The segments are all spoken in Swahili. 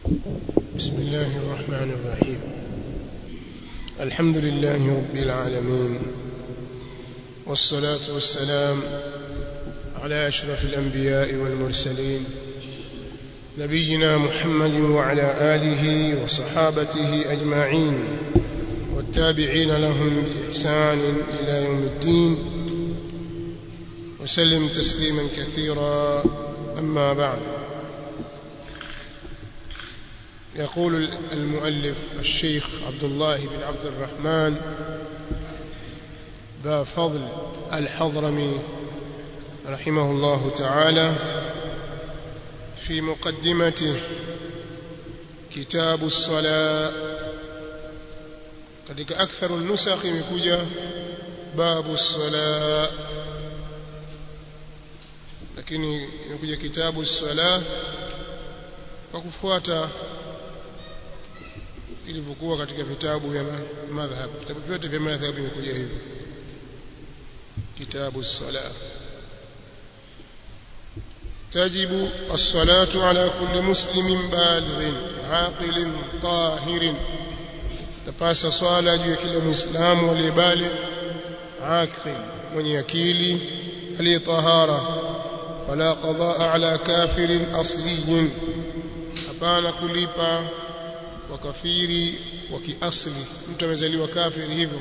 بسم الله الرحمن الرحيم الحمد لله رب العالمين والصلاة والسلام على أشرف الأنبياء والمرسلين نبينا محمد وعلى آله وصحابته أجمعين والتابعين لهم بإحسان إلى يوم الدين وسلم تسليما كثيرا أما بعد يقول المؤلف الشيخ عبد الله بن عبد الرحمن ذا فضل الحضرمي رحمه الله تعالى في مقدمته كتاب الصلاة katika akthar nusakh imekuja babu sala lakini imekuja kitabu sala kwa kufuata ilivyokuwa katika vitabu vya madhhab vitabu vyote vya madhhab imekuja hivyo kitabu sala تجب الصلاة على كل مسلم بالغ عاقل طاهر tapasa swala juu ya kila muislamu aliyebaligh aqil mwenye akili aliyetahara fala qadaa ala kafirin asliyin hapana kulipa wa kafiri wa kiasli mtu amezaliwa kafiri hivyo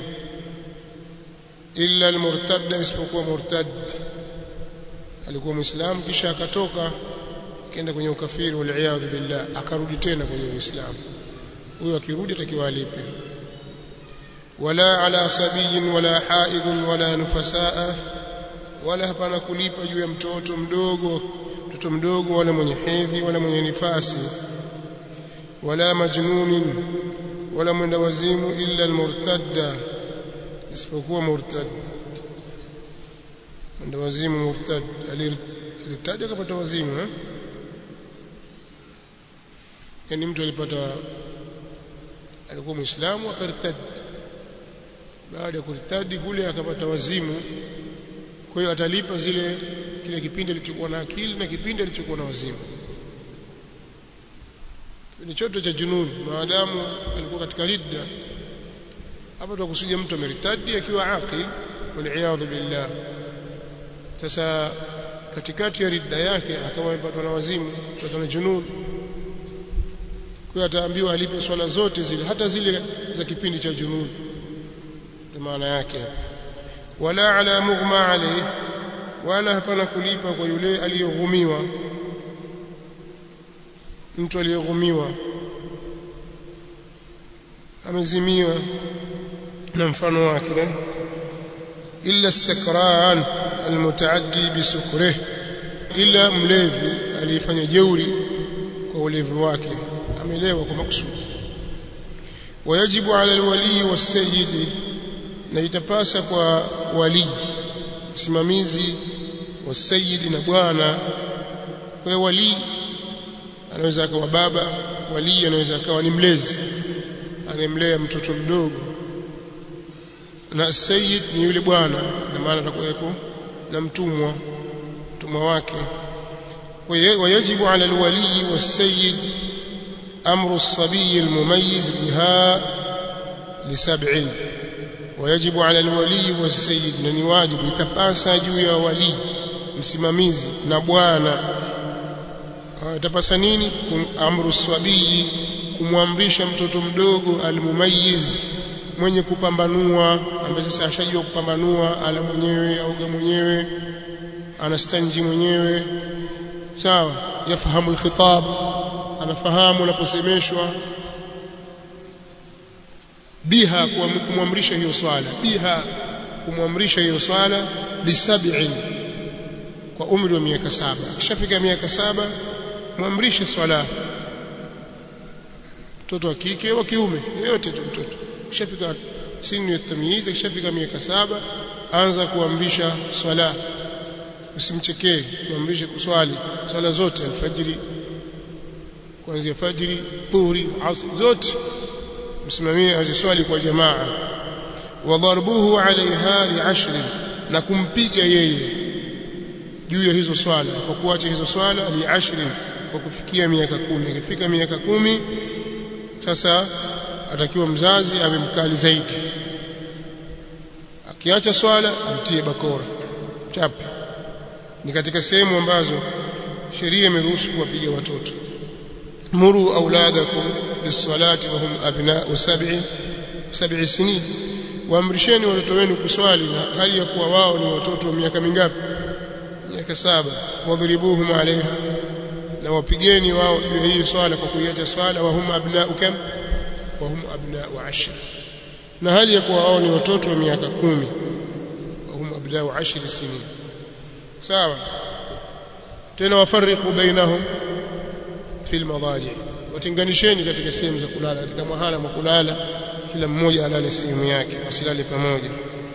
illa almurtad isipokuwa murtad alikuwa muislamu kisha akatoka akaenda kwenye ukafiri wal billah akarudi tena kwenye uislamu huyo akirudi atakiwa alipe wala ala sabiyin wala haidhin wala nufasaa wala hapana kulipa juu ya mtoto mdogo mtoto mdogo wala mwenye hedhi wala mwenye nifasi wala majnunin wala mwenda wazimu illa almurtadda isipokuwa murtad mwenda wazimu murtad alirtadi akapata wazimu eh? yani mtu alipata alikuwa muislamu akartadi baada ya kurtadi kule akapata wazimu kwa hiyo atalipa zile kile kipindi alichokuwa na akili na kipindi alichokuwa na wazimu ni chote cha jununi maadamu alikuwa katika ridda hapa tunakusudia mtu ameritadi akiwa aqil wal billah sasa katikati ya ridda yake akawa amepatwa na wazimu kupatwa na jununi kwa ataambiwa alipe swala zote zile hata zile za kipindi cha jununi ndio maana yake wala ala mughma alayhi wala hapana kulipa kwa yule aliyoghumiwa mtu aliyoghumiwa amezimiwa na mfano wake illa sakran almutaaddi bisukrih illa mlevi aliyefanya jeuri kwa ulevi wake amelewa kwa makusudi wayajibu ala alwali wasayyid na itapasa kwa wali msimamizi wasayyid na bwana kwa wali anaweza akawa baba wali anaweza akawa ni mlezi anemlea mtoto mdogo na sayyid ni yule bwana na maana atakuweko na mtumwa mtumwa wake kwa hiyo wayajibu ala alwali wasayyid أمر الصبي المميز بها لسبع ويجب على الولي والسيد na wajibu itapasa juu ya wali msimamizi na bwana itapasa nini amru swabii kumwamrisha mtoto mdogo almumayiz mwenye kupambanua ambaye sasa ashajua kupambanua ala mwenyewe auga mwenyewe anastanji mwenyewe sawa yafahamu alkhitab anafahamu anaposemeshwa biha kumwamrisha hiyo swala biha kumwamrisha hiyo swala lisab'in kwa umri wa miaka saba kishafika miaka saba mwamrishe swala mtoto wa kike wa kiume yote tu mtoto kishafika sinu ya tamyiz kishafika miaka saba anza kuamrisha swala usimchekee muamrishe kuswali swala zote alfajiri kuanzia fajiri dhuhuri asr zote msimamie aziswali kwa jamaa wa darbuhu alaiha li'ashrin na kumpiga yeye juu ya hizo swala kwa kuacha hizo swala li'ashrin kwa kufikia miaka kumi akifika miaka kumi sasa atakiwa mzazi awe mkali zaidi akiacha swala amtie bakora chapi ni katika sehemu ambazo sheria imeruhusu kuwapiga watoto muru auladakum bisalati wa hum abna'u sab'i sab'i sinin waamrisheni watoto wenu kuswali na hali ya kuwa wao ni watoto wa miaka mingapi miaka saba wadhribuhum alaiha na wapigeni wao juu ya hii swala kwa kuiacha swala wa hum abna'u kam wa hum abna'u ashr na hali ya kuwa wao ni watoto wa miaka kumi wa hum abna'u ashr sinin sawa tena wafariqu bainahum fil madaji watenganisheni katika sehemu za kulala katika mahala mwa kulala kila mmoja alale sehemu yake wasilale pamoja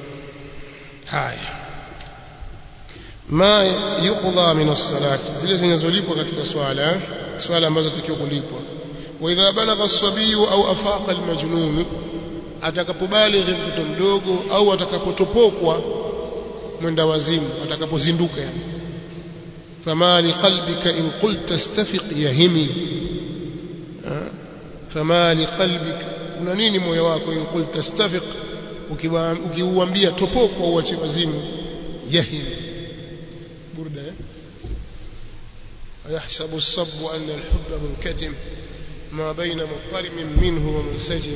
haya ma yuqda min as-salati zile zinazolipwa katika swala swala ambazo takiwa kulipwa wa idha balagha as-sabiyu au afaqa al-majnun atakapobalighi mtoto mdogo au atakapotopokwa mwenda wazimu atakapozinduka yani fama liqalbika in qulta istafiq yahimi fama liqalbika una nini moyo wako in qulta istafiq ukiuambia topokwa uache wazimu yahimi burda eh يحسب الصب أن الحب منكتم ما بين مضطرم منه ومنسجم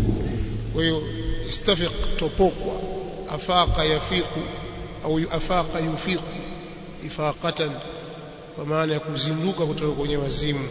ويستفق تبوق أفاق يفيق أو أفاق يفيق إفاقة ومعنى يكوزندوك kutoka kwenye wazimu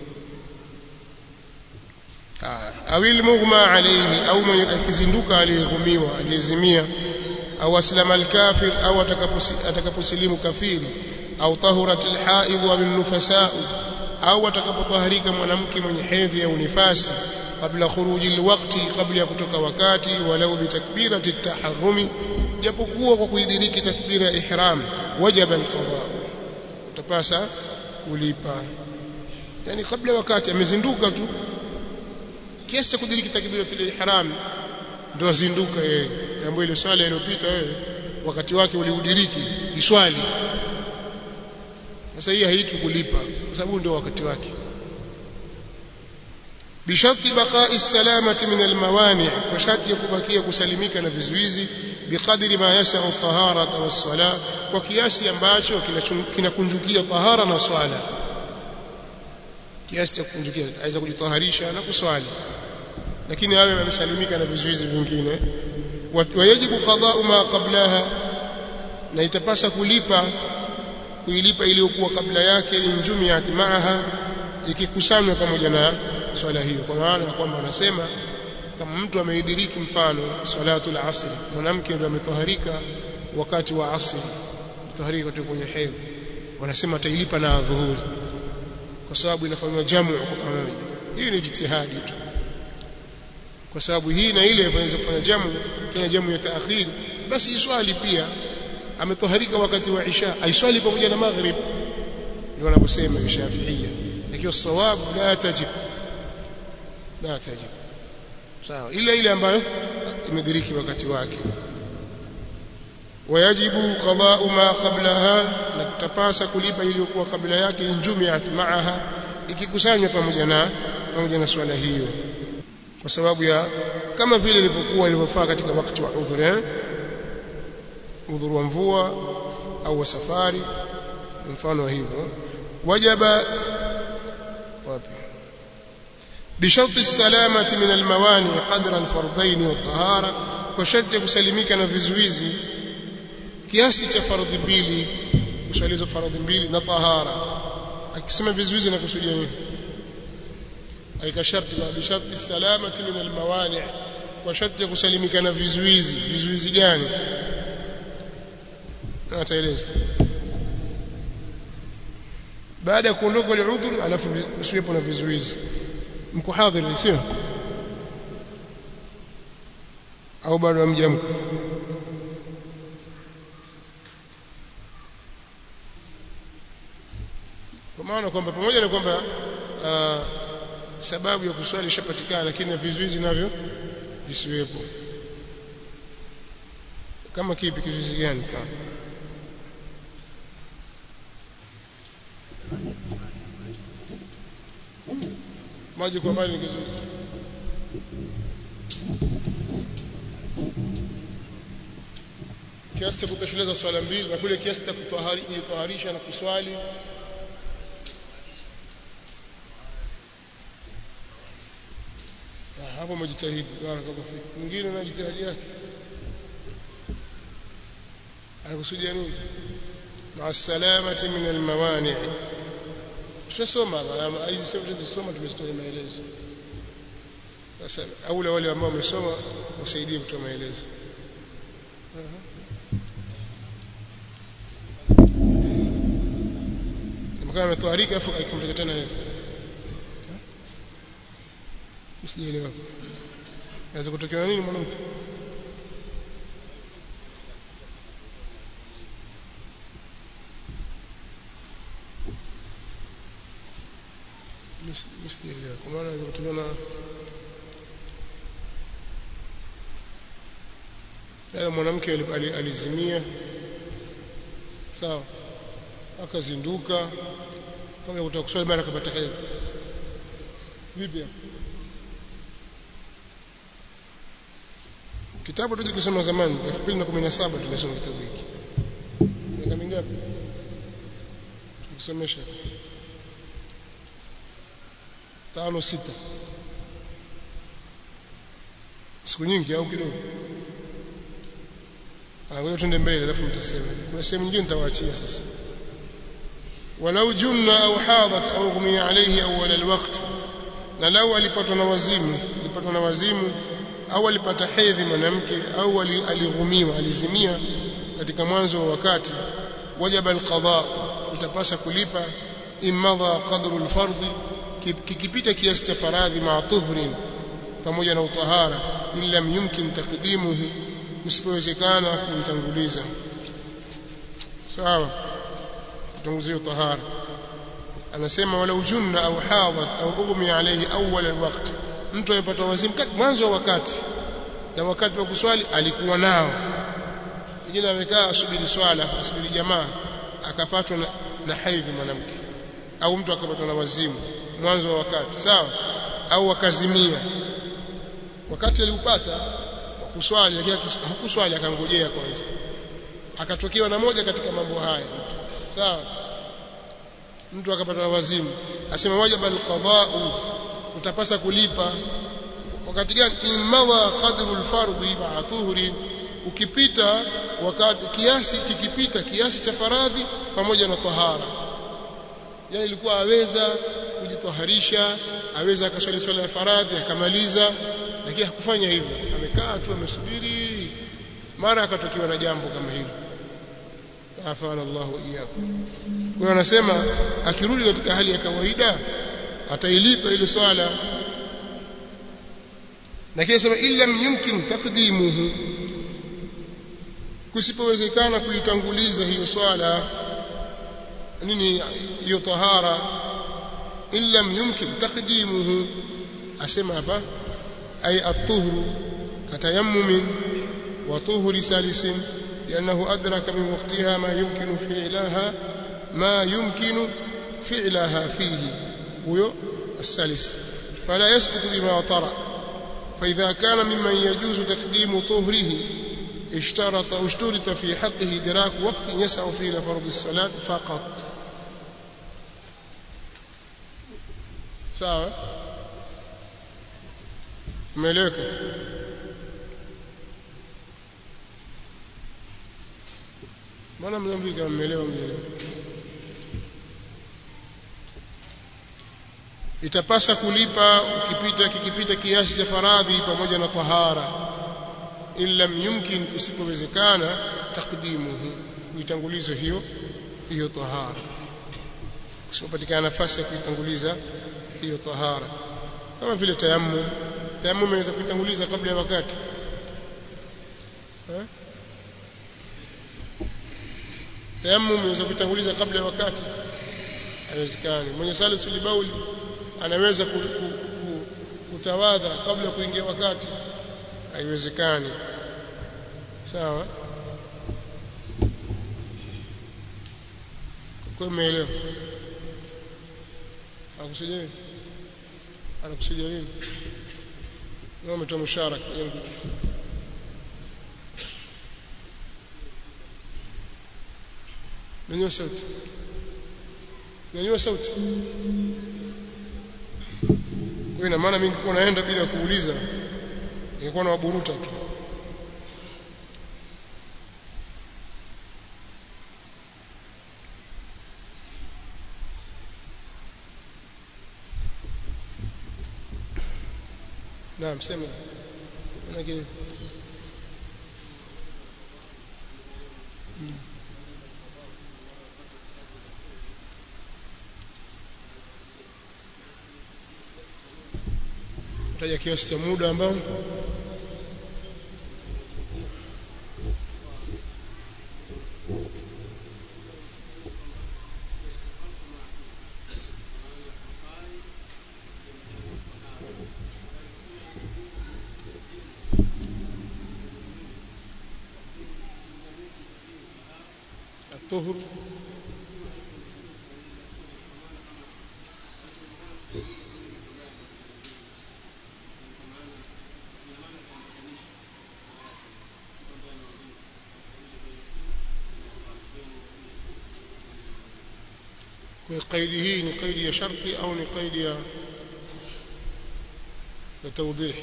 au ilmughma alayhi au akizinduka aliyehumiwa aliyezimia au aslama alkafir au atakaposilimu kafiri au tahurat alhaidh wa nufasa au atakapotaharika mwanamke mwenye hedhi au nifasi kabla khuruji alwaqti kabla ya kutoka wakati walau bitakbirati at-taharrumi japokuwa kwa kuidiriki takbira ya ihram wajaba alqada utapasa kulipa yani kabla wakati amezinduka tu kiasi cha kudiriki takbiratul ihram ndio azinduka yeye tambua ile swala iliyopita wewe wakati wake uliudiriki iswali sasa hii haitu kulipa kwa sababu ndio wakati wake bisharti baqa'i salamati min almawani kwa sharti ya kubakia kusalimika na vizuizi biqadri ma yasau tahara was-sala kwa kiasi ambacho kinakunjukia tahara na swala kiasi cha kukunjukia aweza kujitaharisha na kuswali lakini awe amesalimika na vizuizi vingine wayajibu qada'u ma qablaha na itapasa kulipa kuilipa iliyokuwa kabla yake injumiat maaha ikikusanywa pamoja na swala hiyo kwa maana ya kwamba wanasema kama mtu ameidhiriki mfano salatul asr mwanamke ndio ametoharika wakati wa asri mtoharika kutoka kwenye hedhi wanasema atailipa na dhuhuri kwa sababu inafanywa jamu kwa pamoja hii ni jitihadi tu kwa sababu hii na ile inaweza kufanya jamu tena jamu ya taakhir basi iswali pia ametoharika wakati wa isha aiswali pamoja na maghrib ndio wanaposema shafiia ikiwa sawabu la tajib la tajib sawa ile ile ambayo imediriki wakati wake wayajibu qada'u ma qablaha na kutapasa kulipa iliyokuwa kabla yake injumiat maaha ikikusanywa pamoja na pamoja na swala hiyo kwa sababu ya kama vile ilivyokuwa ilivyofaa katika wakati wa udhur eh udhur wa mvua au wa safari mfano hivyo wajaba wapi بشرط السلامة من الموانع قدر الفرضين والطهارة وشرط kusalimika na vizuizi kiasi cha fardhi mbili kuswalizo fardhi mbili na tahara akisema vizuizi na kusudia nini aika sharti na bisharti salamati min almawani kwa sharti ya kusalimika na vizuizi vizuizi gani ataeleza baada ya kuondoka ile udhur alafu usiwepo na vizuizi mko hadhiri sio au bado hamjamka kwa maana kwamba pamoja na kwamba uh, sababu ya kuswali ishapatikana lakini na vizuizi navyo visiwepo kama kipi kizuizi gani mfano maji kwa mbali ni kizuizi kiasi cha kutosheleza swala mbili na kule kiasi cha kujitaharisha na kuswali hapo umejitahidi barakallahu fik mwingine na jitihadi yake anakusudia nini مع السلامة من الموانع tushasoma hizi sehemu tulizosoma tumezitoa maelezo sasa aula wale ambao wamesoma wasaidie kutoa maelezo kama ametwarika afu aikumbuka tena hivi msijielewa naweza kutokea nini mwanamke msijielewa kwa maana naweza kutokea na Leo mwanamke alizimia sawa akazinduka kama kutaka kuswali mara akapata hedhi vipi kitabu tulichokisoma zamani 2017 tumesoma kitabu hiki miaka mingapi tukisomesha tano sita siku nyingi au kidogo ngoja twende mbele alafu mtasema kuna sehemu nyingine nitawaachia sasa walau junna au hadat au ghumia alayhi awwal alwaqt na lau alipatwa na wazimu alipatwa na wazimu au alipata hedhi mwanamke au alighumiwa alizimia katika mwanzo wa wakati wajaba alqada utapasa kulipa imadha qadru alfardhi kikipita kiasi cha faradhi ma tuhrin pamoja na utahara illa yumkin taqdimuhu kusipowezekana kuitanguliza sawa kutanguliza tahara anasema wala ujunna au hadat au ughmi alayhi awwal alwaqt mtu amepata wazimu mwanzo wa wakati na wakati wa kuswali alikuwa nao pengine amekaa asubiri swala asubiri jamaa akapatwa na, na haidhi mwanamke au mtu akapatwa na wazimu mwanzo wa wakati sawa au akazimia wakati aliupata kuswali lakini hakuswali akangojea kwanza akatokewa na moja katika mambo haya sawa mtu akapata na wazimu asema wajaba alqada'u utapasa kulipa wakati gani imadha qadru alfardhi ma'a tuhri ukipita wakati kiasi kikipita kiasi cha faradhi pamoja na tahara yani ilikuwa aweza kujitaharisha aweza akaswali swala ya faradhi akamaliza lakini hakufanya hivyo amekaa tu amesubiri mara akatokiwa na jambo kama hilo afana Allah iyyakum kwa hiyo anasema akirudi katika hali ya kawaida atailipa ile swala lakini sema illa yumkin taqdimuhu kusipowezekana kuitanguliza hiyo swala nini hiyo tahara illa yumkin taqdimuhu asema hapa ay at-tuhru katayammum wa tuhri salisin لأنه أدرك من وقتها ما يمكن فعلها ما يمكن فعلها فيه هو السلس فلا يسقط بما طرأ فإذا كان ممن يجوز تقديم طهره اشترط اشترط في حقه إدراك وقت يسع فيه لفرض الصلاة فقط sawa umeeleweka mbona mnaambia kama mmeelewa mmeelewa itapasa kulipa ukipita kikipita kiasi cha faradhi pamoja na tahara illa yumkin usipowezekana takdimuhu kuitanguliza hiyo hiyo tahara kusipopatikana nafasi ya kuitanguliza hiyo tahara kama vile tayammum tayammum inaweza kuitanguliza kabla ya wakati eh tayammum inaweza kuitanguliza kabla ya wakati haiwezekani mwenye salisul bauli anaweza ku, ku, ku, kutawadha kabla ya kuingia wakati haiwezekani sawa kwa umeelewa akusudia anakusudia nini na umetoa musharaka nyanyua sauti nyanyua sauti kwa ina maana mimi ningekuwa naenda bila kuuliza ningekuwa na waburuta tu Naam sema lakini taja kiasi cha muda ambao الطهر قيد hii ni قيد ya sharti au ni قيد ya ya توضيح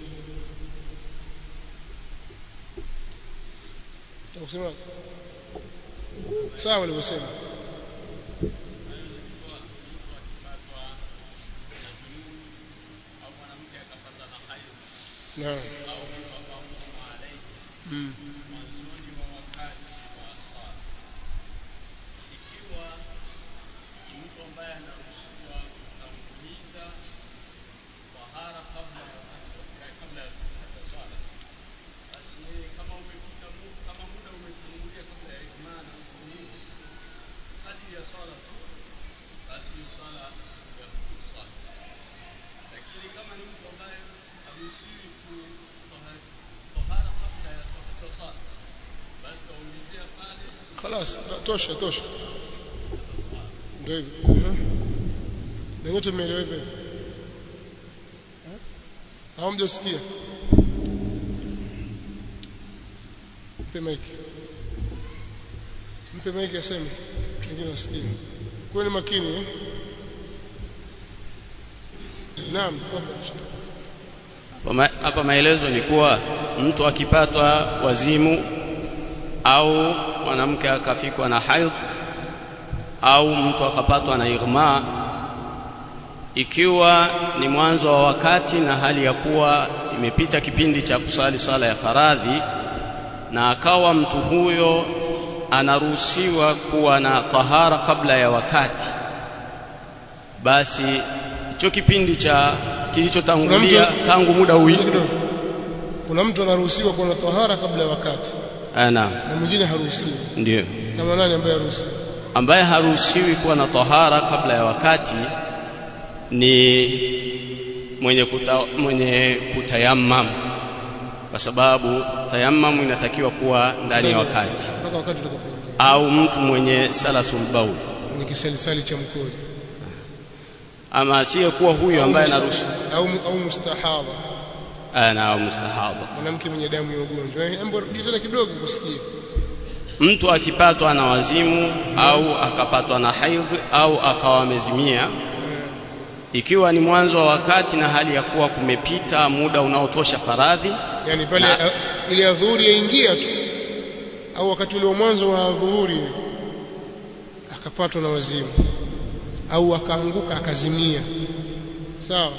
kusema sawa walivyosema naam mm. خلاص tosha tosha ndio hivyo na nyote mmeeleweka au mjasikia mpe maiki mpe maiki aseme wengine wasikie kuweni makini eh? naam hapa maelezo ni kuwa mtu akipatwa wazimu au mwanamke akafikwa na haidh au mtu akapatwa na ighma ikiwa ni mwanzo wa wakati na hali ya kuwa imepita kipindi cha kusali sala ya faradhi na akawa mtu huyo anaruhusiwa kuwa na tahara kabla ya wakati basi hicho kipindi cha kilichotangulia tangu muda huu kuna mtu anaruhusiwa kuwa na tahara kabla ya wakati naam na mwingine haruhusiwi ndio kama nani ambaye haruhusiwi ambaye haruhusiwi kuwa na tahara kabla ya wakati ni mwenye kuta, mwenye kutayammam kwa sababu tayammam inatakiwa kuwa ndani ya wakati mpaka wakati utakapoingia au mtu mwenye salasul baul mwenye kisalisali cha mkojo ama asiyekuwa huyo ambaye anaruhusiwa au au mustahadha ana au mustahadha mwanamke mwenye damu ya ugonjwa eh hebu rudi tena kidogo kusikia mtu akipatwa na wazimu au akapatwa na haidh au akawa amezimia ikiwa ni mwanzo wa wakati na hali ya kuwa kumepita muda unaotosha faradhi yani pale Na- uh, ile adhuhuri yaingia tu au wakati ule wa mwanzo wa adhuhuri akapatwa na wazimu au akaanguka akazimia sawa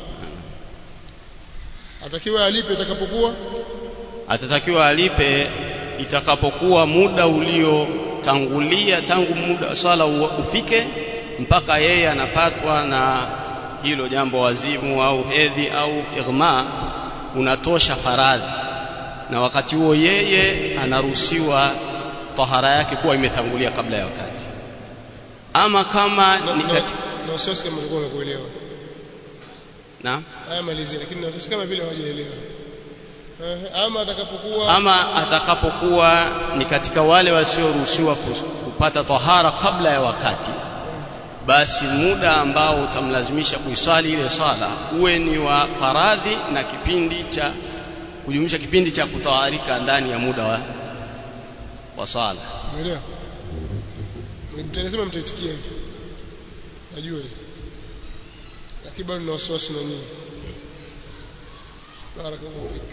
atakiwa alipe itakapokuwa atatakiwa alipe itakapokuwa muda uliotangulia tangu muda swala u- ufike mpaka yeye anapatwa na hilo jambo wazimu au hedhi au ighma unatosha faradhi na wakati huo yeye anaruhusiwa tahara yake kuwa imetangulia kabla ya wakati ama kama na, ni na, kati na wasiwasi kama ulikuwa umekuelewa na haya malizia lakini na wasiwasi kama vile hawajaelewa Eh, ama atakapokuwa ama atakapokuwa ni katika wale wasioruhusiwa kus- kupata tahara kabla ya wakati basi muda ambao utamlazimisha kuiswali ile swala uwe ni wa faradhi na kipindi cha kujumlisha kipindi cha kutawarika ndani ya muda wa, wa swala umeelewa mtasema mtaitikia hivi najua hivi lakini bado na wasiwasi na nyinyi barakallahu fik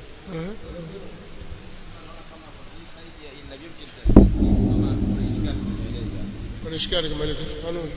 wanashikana kama ile fafanua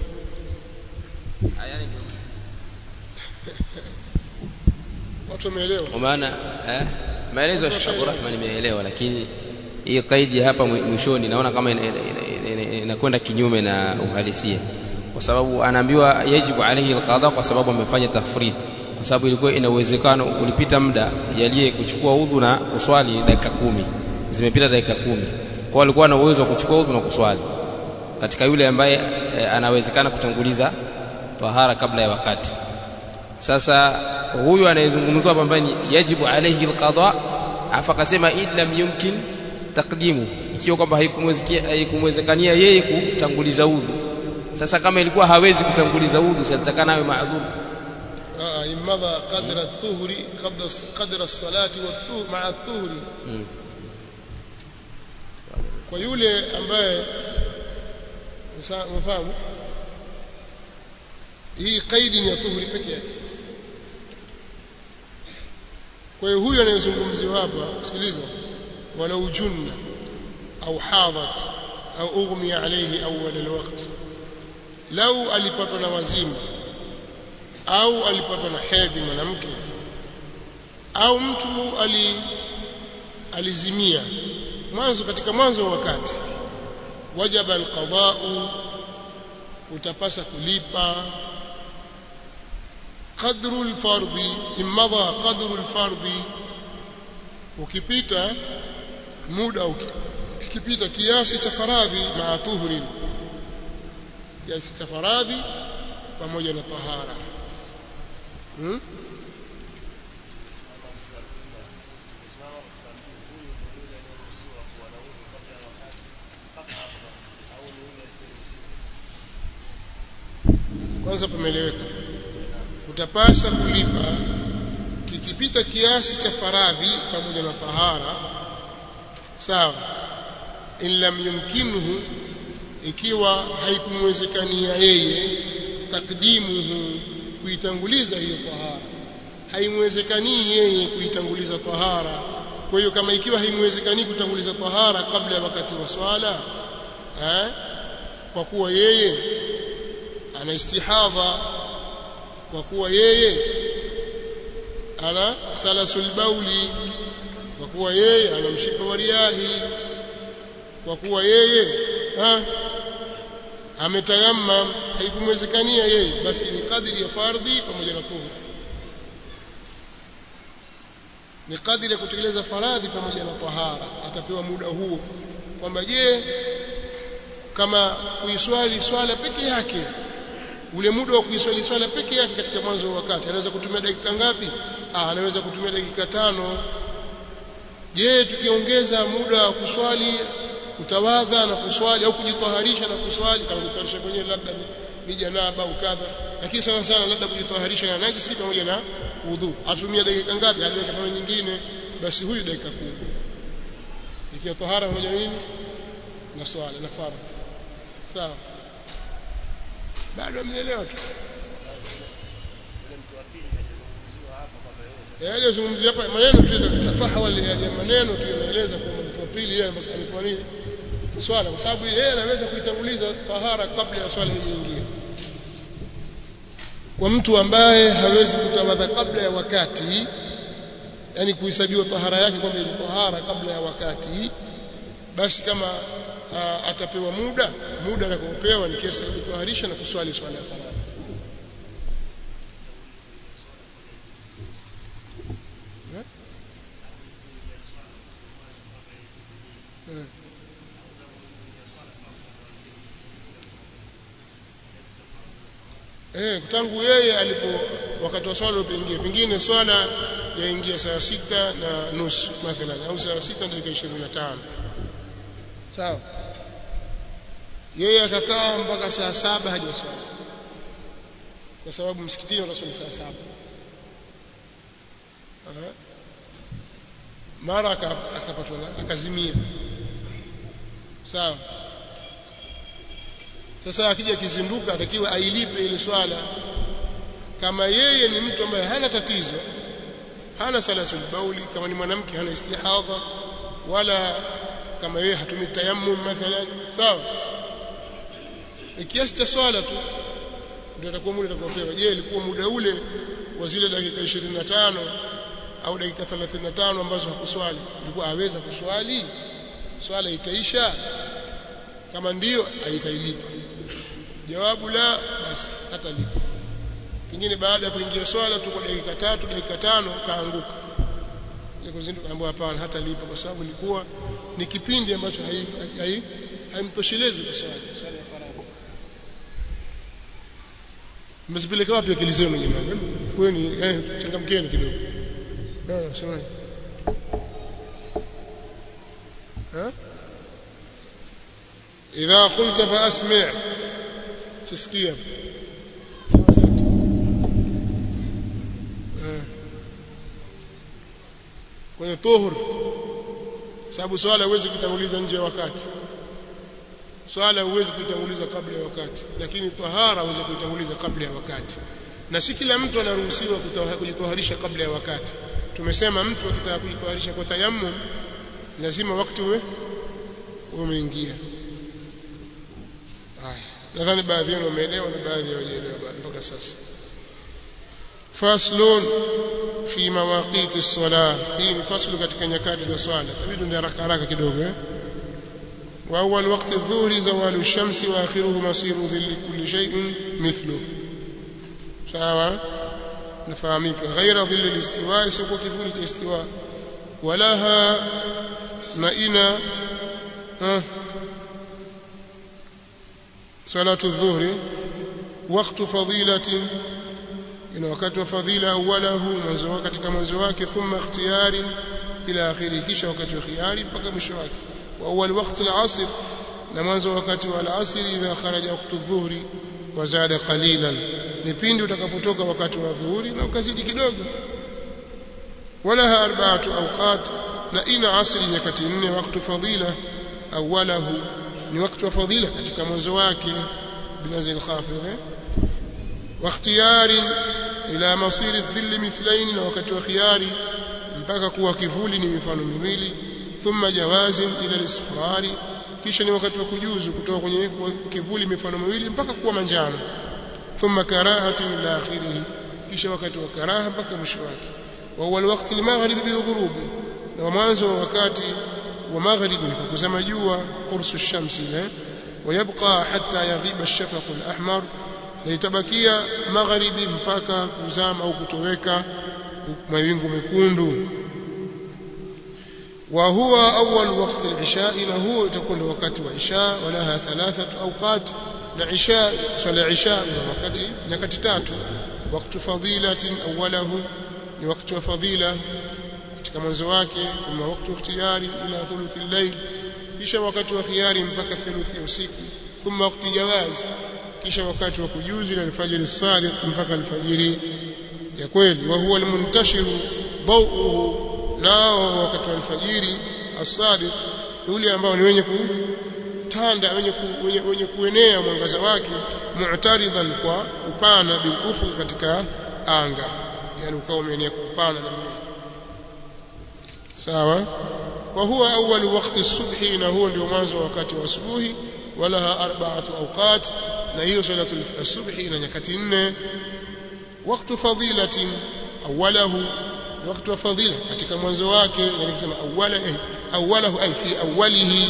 watu wameelewa kwa maana eh, maelezo ya Sheikh Abdurrahman nimeelewa lakini hii kaidi hapa mwishoni naona kama inakwenda kinyume na uhalisia kwa sababu anaambiwa yajibu alayhi alqada kwa sababu amefanya tafrit kwa sababu ilikuwa ina uwezekano ulipita muda jalie kuchukua udhu na kuswali dakika kumi zimepita dakika kumi kwa alikuwa na uwezo wa kuchukua udhu na kuswali katika yule ambaye e, anawezekana kutanguliza tahara kabla ya wakati sasa huyu anayezungumzwa hapa ambaye ni yajibu alayhi alqada afa akasema illa yumkin takdimu ikiwa kwamba haikumwezekania yeye kutanguliza udhu sasa kama ilikuwa hawezi kutanguliza udhu salitakana awe maadhuru imadha qadra at-tuhri qabla qadra as-salati wat-tuhri ma'a at-tuhri kwa yule ambaye umefahamu hii kaidi ni ya tuhuri peke yake kwa hiyo huyu anayezungumziwa hapa sikiliza walau junna au hadat au ughmiya alayhi awwal alwaqt lau alipatwa na wazimu au alipatwa na hedhi mwanamke au mtu ali alizimia mwanzo katika mwanzo wa wakati wajaba alqada'u utapasa kulipa qadru alfardhi imadha qadru alfardhi ukipita muda ukipita kiasi cha faradhi maa tuhrin kiasi cha faradhi pamoja na tahara hmm? kwanza pameeleweka utapasa kulipa kikipita kiasi cha faradhi pamoja na tahara sawa in lam yumkinuhu ikiwa haikumwezekania yeye takdimuhu kuitanguliza hiyo tahara haimwezekanii yeye kuitanguliza tahara kwa hiyo kama ikiwa haimwezekanii kutanguliza tahara kabla ya wakati wa swala eh kwa kuwa yeye ana istihadha kwa kuwa yeye ana salasul bauli kwa kuwa yeye ana mshipa wa riahi kwa kuwa yeye ha ametayammam haikumwezekania yeye basi ni kadri ya fardhi pamoja na tuhur ni kadri ya kutekeleza faradhi pamoja na tahara atapewa muda huo kwamba je kama kuiswali swala peke yake ule muda wa kuiswali swala peke yake katika mwanzo wa wakati anaweza kutumia dakika ngapi ah anaweza kutumia dakika tano je tukiongeza muda wa kuswali kutawadha na kuswali au kujitaharisha na kuswali kama kujitaharisha kwenyewe labda ni, ni janaba au kadha lakini sana sana labda kujitaharisha na najisi pamoja na udhu atumia dakika ngapi hadi dakika nyingine basi huyu dakika 10 ikiwa tahara pamoja na nini na swala na fardhi sawa bado mnielewa tu yaje zungumzia hapa maneno tu tafahawal ya maneno tu yanaeleza kwamba mtu wa pili yeye alikuwa nini swala kwa sababu yeye anaweza kuitanguliza tahara kabla ya swala nyingine kwa mtu ambaye hawezi kutawadha kabla ya wakati yani kuhesabiwa tahara yake kwamba ni tahara kabla ya wakati basi kama uh, atapewa muda muda atakaopewa ni kiasi cha kutaharisha na kuswali swala ya faradhi Eh, tangu yeye alipo wakati wa swala upoingia pengine swala yaingia saa sita na nusu mathalan au saa sita dakika 25 sawa yeye akakaa mpaka saa saba hajaswali kwa sababu msikitini wanaswali saa saba Aha. mara aka- akapatwa na akazimia sawa sasa akija kizinduka atakiwa ailipe ile swala kama yeye ni mtu ambaye hana tatizo hana salasul bauli kama ni mwanamke hana istihadha wala kama yeye hatumi tayammum mathalan sawa ni kiasi cha swala tu ndio atakuwa muda atakaopewa je ilikuwa muda ule wa zile dakika 25 au dakika 35 ambazo hakuswali ilikuwa aweza kuswali swala ikaisha kama ndiyo aitailipa jawabu la basi hatalipa pengine baada ya kuingia swala tu kwa dakika tatu dakika tano kaanguka ile kuzinduka ambapo hapana hatalipa kwa sababu ilikuwa ni kipindi ambacho hai- hai- haimtoshelezi kwa swala swala ya faradhi mmezipeleka wapi akili zenu jamani kweni eh changamkeni kidogo ah semaje ha idha qulta fa asmi' tisikia kwenye tuhur sababu swala huwezi kutanguliza nje ya wakati swala huwezi kuitanguliza kabla ya wakati lakini tahara huwezi kuitanguliza kabla ya wakati na si kila mtu anaruhusiwa kutoha- kujitoharisha kabla ya wakati tumesema mtu akitaka kujitoharisha kwa tayammum lazima wakati uwe umeingia haya nadhani baadhi yenu wameelewa na baadhi hawajaelewa bado mpaka sasa faslun fi mawaqiti as-salah hii ni faslu katika nyakati za swala tabidu ni haraka haraka kidogo eh وأول وقت الظهر زوال الشمس وآخره مصير ظل كل شيء مثله sawa nafahamika ghaira dhilli listiwa isiyokuwa kivuli cha istiwa walaha na ina ha salatu dhuhri waqtu fadilatin ina wakati wa fadhila awalahu mwanzo wake katika mwanzo wake thumma ikhtiyari ila akhiri kisha wakati wa khiyari mpaka mwisho wake wa awwal waqti al-asr na mwanzo wakati wa al-asr idha kharaja waqtu dhuhri wa zada qalilan ni pindi utakapotoka wakati wa dhuhuri na ukazidi kidogo walaha arba'atu awqat na ina asri nyakati nne wakati fadila awalahu ni wakati wa fadila katika mwanzo wake binazil khafidh eh? واختيار ila masiri dhilli mithlain na wakati wa khiyari mpaka kuwa kivuli ni mifano miwili thumma jawazin ila al-isfari kisha ni wakati wa kujuzu kutoka kwenye kivuli mifano miwili mpaka kuwa manjano thumma karahatin ila akhirih kisha wakati wa karaha mpaka mwisho wake wa huwa alwaqti al-maghrib bil ghurub na mwanzo wa wakati wa maghrib ni kuzama jua qursu shamsi eh ويبقى حتى يغيب الشفق الأحمر na itabakia magharibi mpaka kuzama au kutoweka mawingu mekundu wa huwa awwal waqti al-isha na huo itakuwa ndio wakati wa isha walaha thalathatu awqat na isha swala isha ni wakati nyakati tatu wakati fadilatin awwalahu ni wakati wa fadila katika mwanzo wake thumma wakati ikhtiyari ila thuluthi al-layl kisha wakati wa khiyari mpaka thuluthi ya usiku thumma wakati jawazi kisha wakati wa kujuzi na alfajiri sadiq mpaka alfajiri ya kweli wa huwa almuntashiru dawuhu nao wakati wa alfajiri as-sadiq ule ambao ni wenye kutanda wenye, ku, wenye, wenye kuenea mwangaza wake mu'taridan kwa upana bilkufu katika anga yani ukawa umeenea kwa upana na sawa wa huwa awwal waqti as-subhi na huo ndio mwanzo wa wakati wa asubuhi walaha arba'atu awqat na hiyo salatu al-subhi ina nyakati nne wakati fadilatin awalahu wakati wa fadila katika mwanzo wake nikisema awala eh, awalahu ay fi awwalihi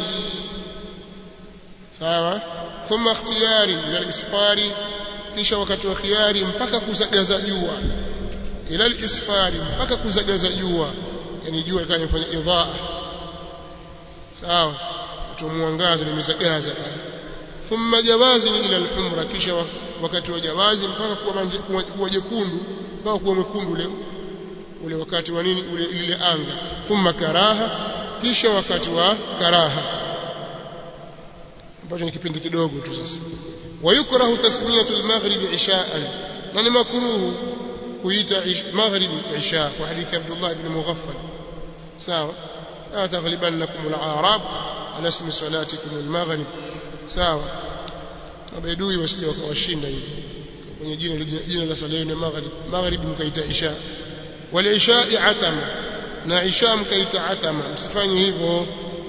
sawa thumma ikhtiyari ila al-isfari kisha wakati wa khiyari mpaka kuzagaza jua ila al-isfari mpaka kuzagaza jua yani jua ikawa inafanya idhaa sawa tumwangaza limezagaza thumma jawazi ila al-humra kisha wakati wa jawazi mpaka kuwa kuwa jekundu mpaka kuwa mwekundu ule ule wakati wa nini ule ile anga thumma karaha kisha wakati wa karaha ambacho ni kipindi kidogo tu sasa wayukrahu tasmiyatu al-maghrib isha'an na ni makruhu kuita maghrib isha kwa hadithi Abdullah ibn Mughaffal sawa la taghlibannakum al-a'rab ala ismi salatikum al-maghrib sawa mabedui wasije wakawashinda hivi kwenye jina jina la swala ni maghrib maghrib mkaita isha wal isha atama na isha mkaita atama msifanye hivyo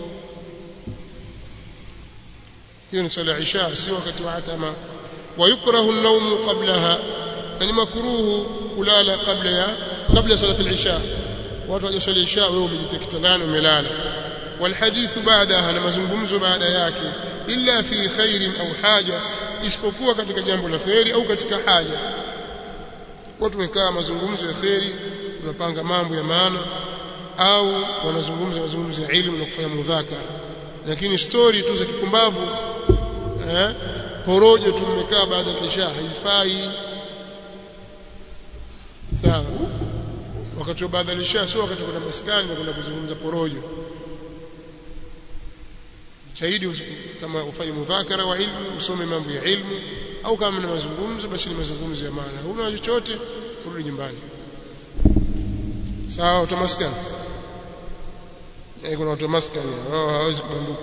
hiyo ni swala isha si wakati wa atama ويكره النوم قبلها يعني مكروه kulala kabla ya kabla salat al-isha watu wajaswali isha wewe umejitia kitandani umelala والحديث بعدها na mazungumzo baada yake illa fi khairin au haja isipokuwa katika jambo la khairi au katika haja watu wamekaa mazungumzo ya khairi tunapanga mambo ya maana au wanazungumza mazungumzo ya elimu na kufanya mudhakara lakini story tu za kipumbavu eh porojo tumekaa baada ya isha haifai sawa wakati wa baada ya isha sio wakati kuna maskani na kuna kuzungumza porojo shahidi kama ufanye mudhakara wa ilmu usome mambo ya ilmu au kama ni mazungumzo basi ni mazungumzo ya maana huna chochote urudi nyumbani sawa utamaskani eh kuna watu maskani wao hawezi kubanduka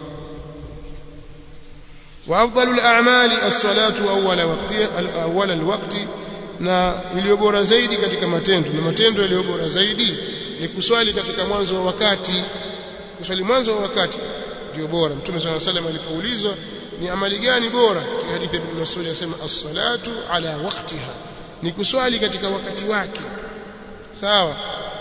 وافضل الاعمال الصلاه اول وقت اول الوقت na iliyo bora zaidi katika matendo na matendo yaliyo bora zaidi ni kuswali katika mwanzo wa wakati kuswali mwanzo wa wakati ndio bora mtume swalla salam alipoulizwa ni amali gani bora katika hadithi ya Ibn Mas'ud anasema as-salatu ala waqtiha ni kuswali katika wakati wake sawa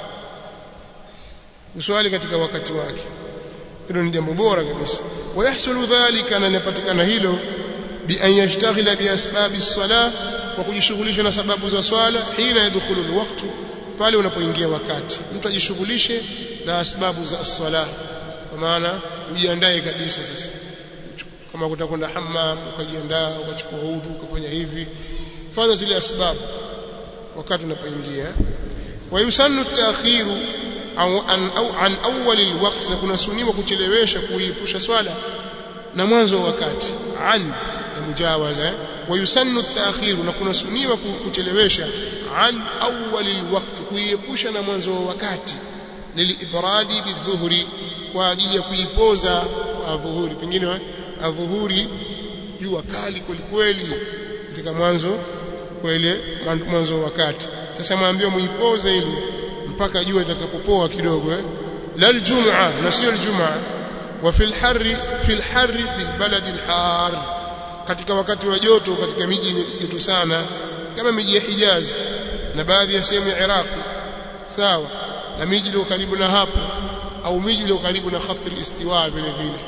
kuswali katika wakati wake hilo ni jambo bora kabisa wayahsulu dhalika na linapatikana hilo bi an yashtaghila bi asbabi as-salah kwa kujishughulisha na sababu za swala hina yadkhulu al-waqtu pale unapoingia wakati mtu ajishughulishe na sababu za as-salah kwa maana ujiandae kabisa sasa kama kutakwenda hammam ukajiandaa ukachukua udhu ukafanya hivi fanya zile asbabu wakati unapoingia wa yusannu at-ta'khiru au an au an awwal alwaqt na kuna suniwa kuchelewesha kuipusha swala na mwanzo wa wakati an ya mujawaza wa yusannu at-ta'khiru na kuna suniwa kuchelewesha an awwal alwaqt kuiepusha na mwanzo wa wakati lilibradi bidhuhri kwa ajili ya kuipoza adhuhuri pengine adhuhuri jua kali kwelikweli katika mwanzo kwa ile mwanzo wa wakati sasa mwambie muipoze ili mpaka jua litakapopoa kidogo eh la aljum'a na sio aljum'a wa fil harri fil harri bil balad al har katika wakati wa joto katika miji joto sana kama miji ya Hijaz na baadhi ya sehemu ya Iraq sawa na miji iliyo karibu na hapo au miji iliyo karibu na khat al-istiwa vile vile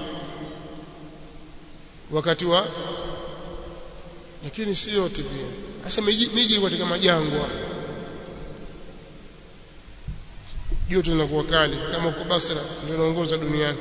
wakati wa lakini si yote pia hasa miji miji katika majangwa joto linakuwa kali kama uko Basra ndio inaongoza duniani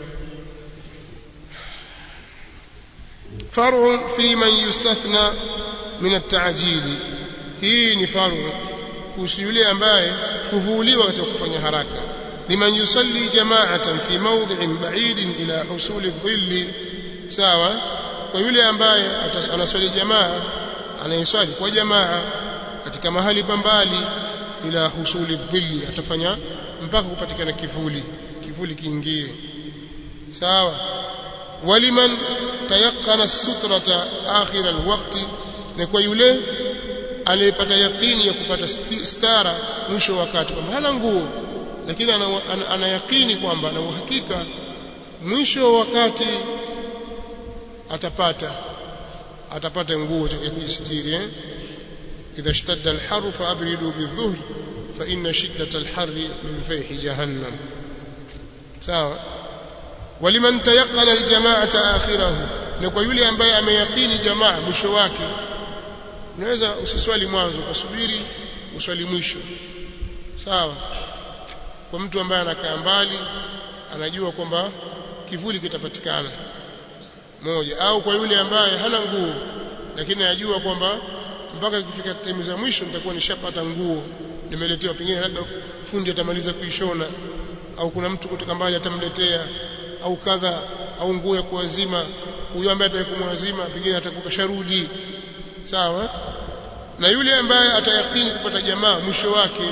فرع في من يستثنى من التعجيل hii ni faru kuhusu yule ambaye huvuliwa katika kufanya haraka liman yusalli jama'atan fi mawdhi'in ba'idin ila husuli dhilli sawa kwa yule ambaye anaswali jamaa anayeswali kwa jamaa katika mahali pambali ila husuli dhilli atafanya mpaka kupatikana kivuli kivuli kiingie sawa waliman tayaqqana sutrata akhir alwaqti na kwa yule aliyepata yaqini ya kupata stara mwisho wakati kwamba hana nguo lakini ana, ana, ana yaqini kwamba na uhakika mwisho wakati atapata atapata nguo ya kujistiri eh idha ishtadda alharu faabridu bidhuhr fa inna shiddata alharri min fayhi jahannam sawa waliman tayaqqana aljama'ata akhirahu na kwa yule ambaye ameyaqini jamaa mwisho wake unaweza usiswali mwanzo ukasubiri uswali mwisho sawa kwa mtu ambaye anakaa mbali anajua kwamba kivuli kitapatikana moja au kwa yule ambaye hana nguo lakini anajua kwamba mpaka ikifika time za mwisho nitakuwa nishapata nguo nimeletewa pengine labda fundi atamaliza kuishona au kuna mtu kutoka mbali atamletea au kadha au nguo ya kuwazima huyo ambaye atakumwazima pengine atakuwa kasharudi sawa na yule ambaye atayakini kupata jamaa mwisho wake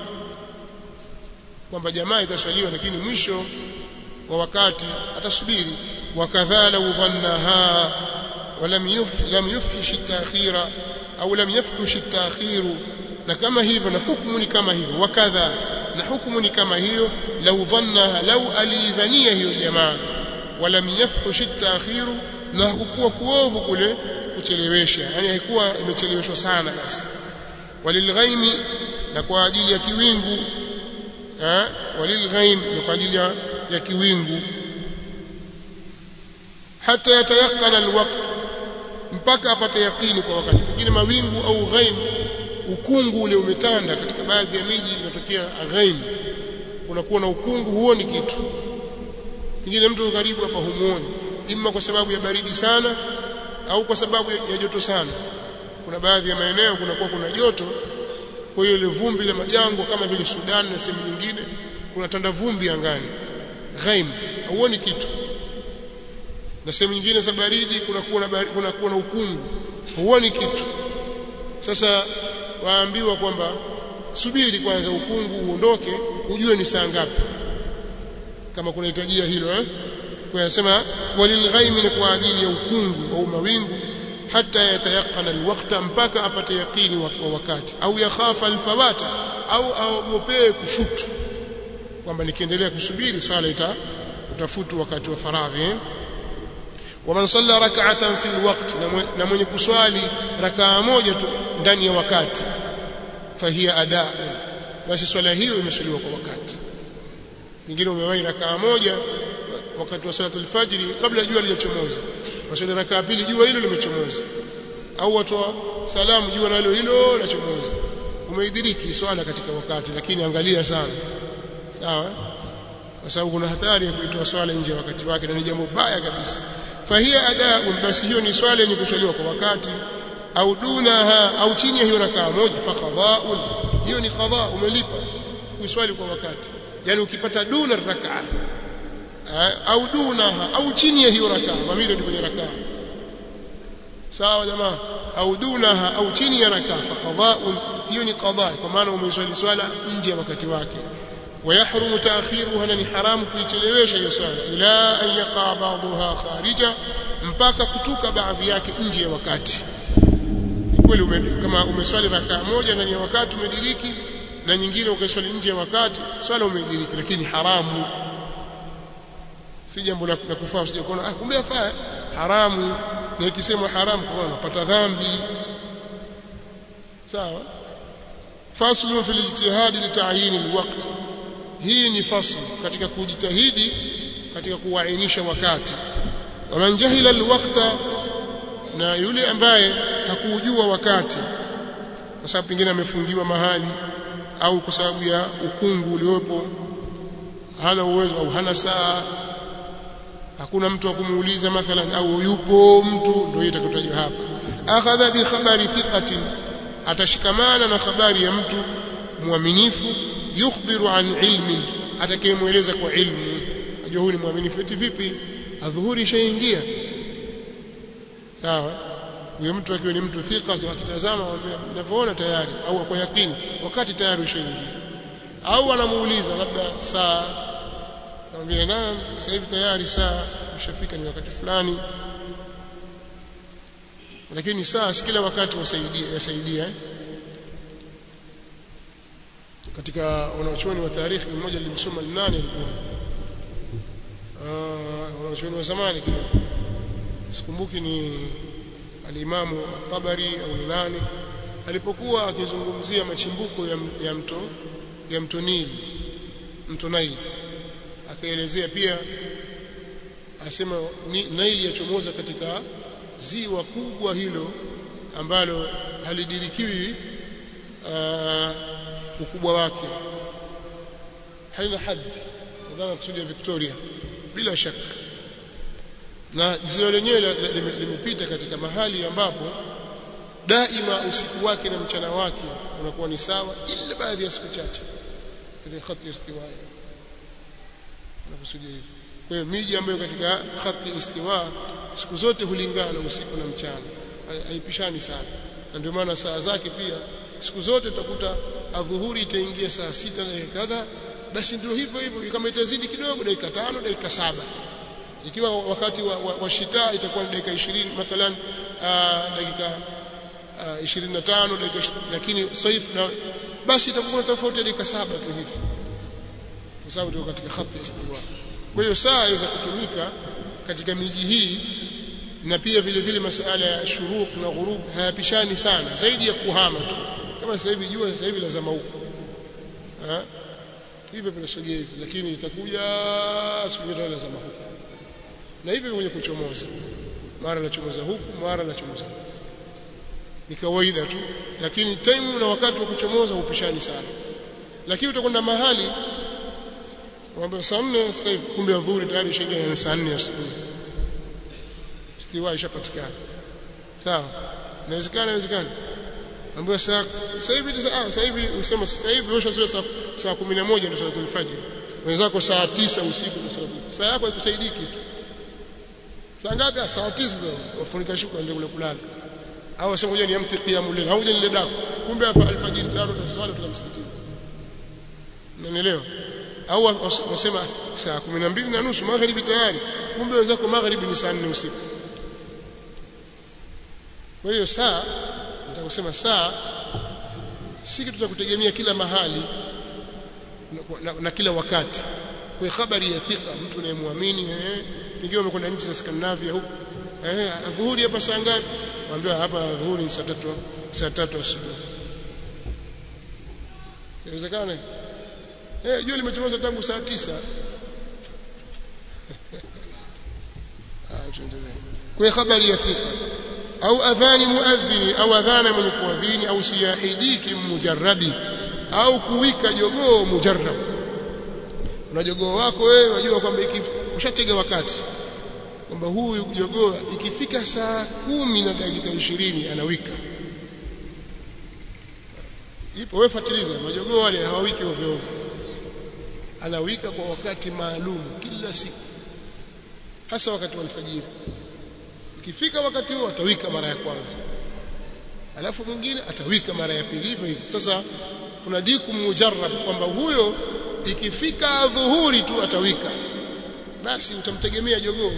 kwamba jamaa itaswaliwa lakini mwisho wa wakati atasubiri wakadha law dhannaha ولم لم يفحش التاخير au lam yafhush at-ta'khir na kama hivyo na hukumu ni kama hivyo wakadha na hukumu ni kama hiyo law dhanna law alidhania hiyo jamaa walam yafhush at-ta'khir na hakukuwa kuovu kule kuchelewesha yani haikuwa imecheleweshwa sana basi walilghaimi na kwa ajili ya kiwingu eh walilghaim na kwa ajili ya, ya kiwingu hata yatayakana alwaqt mpaka apate yakini kwa wakati pengine mawingu au ghaim ukungu ule umetanda katika baadhi ya miji inatokea ghaim unakuwa na ukungu huoni kitu pengine mtu karibu hapa humuoni imma kwa sababu ya baridi sana au kwa sababu ya joto sana kuna baadhi ya maeneo kunakuwa kuna joto kwa hiyo ile vumbi la majango kama vile Sudan na sehemu nyingine kuna tanda vumbi angani ghaim hauoni kitu na sehemu nyingine za baridi kunakuwa na kunakuwa na ukungu huoni kitu sasa waambiwa kwamba subiri kwanza ukungu uondoke ujue ni saa ngapi kama kunahitajia hilo eh kwa anasema walilghaimi ni kwa ajili ya ukungu au mawingu hata yatayaqana alwaqta mpaka apate yakini wa wakati au yakhafa alfawata au aogopee kufutu kwamba nikiendelea kusubiri swala ita utafutu wakati wa faradhi eh? waman salla rak'atan fi alwaqt na mwenye kuswali rakaa moja tu ndani ya wakati fahiya adaa basi swala hiyo imeswaliwa kwa wakati nyingine umewahi rakaa moja wakati wa salatul fajri kabla jua lijachomoza waswali rakaa pili jua hilo limechomoza au watoa salamu jua nalo hilo lachomoza umeidiriki swala katika wakati lakini angalia sana sawa kwa sababu kuna hatari ya kuitoa swala nje ya wakati wake na ni jambo baya kabisa fahia adaun basi hiyo ni swala yenye kuswaliwa kwa wakati au dunaha au chini ya hiyo rakaa moja fa qada'un hiyo ni qada umelipa kuswali kwa wakati yani ukipata duna rakaa au dunaha au chini ya hiyo rakaa dhamiri ni kwenye rakaa sawa jamaa au dunaha au chini ya rakaa fa qada'un hiyo ni qada kwa maana umeswali swala nje ya wakati wake ويحرم تأخيرها ni haramu kuichelewesha hiyo swala ila an yaqa ba'daha kharija mpaka kutuka baadhi yake nje ya wakati kweli ume, kama umeswali rakaa moja ndani ya wakati umediriki na nyingine ukaswali nje ya wakati swala umediriki lakini haramu si jambo la kufaa usije kuona ah kumbe afaa haramu na ikisemwa haramu kwa unapata dhambi sawa faslu fil ijtihad li ta'yin alwaqt hii ni fasl katika kujitahidi katika kuainisha wakati waman jahila alwaqta na yule ambaye hakujua wakati kwa sababu pengine amefungiwa mahali au kwa sababu ya ukungu uliopo hana uwezo au hana saa hakuna mtu wa kumuuliza mathalan au yupo mtu ndio itakutajwa hapa akhadha bi khabari thiqatin atashikamana na habari ya mtu mwaminifu yukhbiru an ilmin atakayemweleza kwa ilmu ajua huyu ni mwaminifu eti vipi adhuhuri ishaingia sawa huyo mtu akiwa ni mtu thika akitazama ninavyoona tayari au kwa yakini wakati tayari ushaingia au anamuuliza labda saa Kamwambia naam sasa hivi tayari saa ushafika ni wakati fulani lakini saa si kila wakati wasaidia yasaidia eh? katika wanachuoni wa tarikhi mmoja nilimsoma nani alikuwa ah wanachuoni wa zamani kidogo sikumbuki ni alimamu Tabari au ni nani alipokuwa akizungumzia machimbuko ya, ya mto ya mto Nili mto Nile akaelezea pia asema Nile yachomoza katika ziwa kubwa hilo ambalo halidirikiwi uh, ukubwa wake halina hadhi nadhani kusudia Victoria bila shaka na ziwa lenyewe limepita katika mahali ambapo daima usiku wake na mchana wake unakuwa ni sawa ila baadhi ya siku chache katika khati istiwaya nakusudia hivi kwa hiyo miji ambayo katika khati istiwa siku zote hulingana usiku na mchana haipishani sana na ndio maana saa zake pia siku zote utakuta adhuhuri itaingia saa sita na kadha basi ndio hivyo hivyo kama itazidi kidogo dakika tano dakika saba ikiwa wakati wa, wa, wa shita itakuwa ni dakika 20 mathalan uh, dakika uh, 25 dakika lakini saif na basi itakuwa tofauti ya dakika saba tu hivi kwa sababu ndio katika khati istiwa kwa hiyo saa inaweza kutumika katika miji hii na pia vile vile masala ya shuruq na ghurub hayapishani sana zaidi ya kuhama tu kama sasa hivi jua sasa hivi lazama huko eh hivyo vinasogea hivi lakini itakuja siku nyingine lazama huko na hivyo kwenye kuchomoza mara nachomoza huku mara nachomoza huku ni kawaida tu lakini time na wakati wa kuchomoza hupishani sana lakini utakwenda mahali mwambie saa 4 sasa hivi kumbe adhuhuri tayari ishaingia na saa 4 asubuhi istiwa ishapatikana sawa inawezekana inawezekana ambayo saa sasa hivi sasa hivi usema sasa hivi ushazoea saa saa 11 ndio salatul fajr wenzako saa 9 usiku ndio salatul saa yako haikusaidii kitu saa ngapi saa 9 sasa wafunika shuka ndio kule kulala au wasema ngoja niamke qiyamul layl au ngoja nile daku kumbe alfajiri tayari tutaswali tuta msikitini unanielewa au wasema saa 12 na nusu magharibi tayari kumbe wenzako magharibi ni saa 4 usiku kwa hiyo saa nitakusema saa si kitu cha kutegemea kila mahali na, na, na kila wakati kwa habari ya thika mtu anayemwamini eh pengine umekwenda nchi za Scandinavia huko eh adhuhuri hapa saa ngapi mwambie hapa adhuhuri saa 3 saa 3 asubuhi inawezekana eh jua limechomoza tangu saa 9 ah tuendelee kwa habari ya thika au adhani muadhini au adhana mwenye kuadhini au siyahidiki mujarrabi au kuwika jogoo mujarrab una jogoo wako wewe wajua kwamba ushatega wakati kwamba huyu jogoo ikifika saa kumi na dakika ishirini anawika ipo wewe fuatiliza majogoo wale hawawiki ovyo ovyo anawika kwa wakati maalum kila siku hasa wakati wa alfajiri ikifika wakati huo atawika mara ya kwanza alafu mwingine atawika mara ya pili hivyo hivyo sasa kuna diku mujarrab kwamba huyo ikifika dhuhuri tu atawika basi utamtegemea jogoo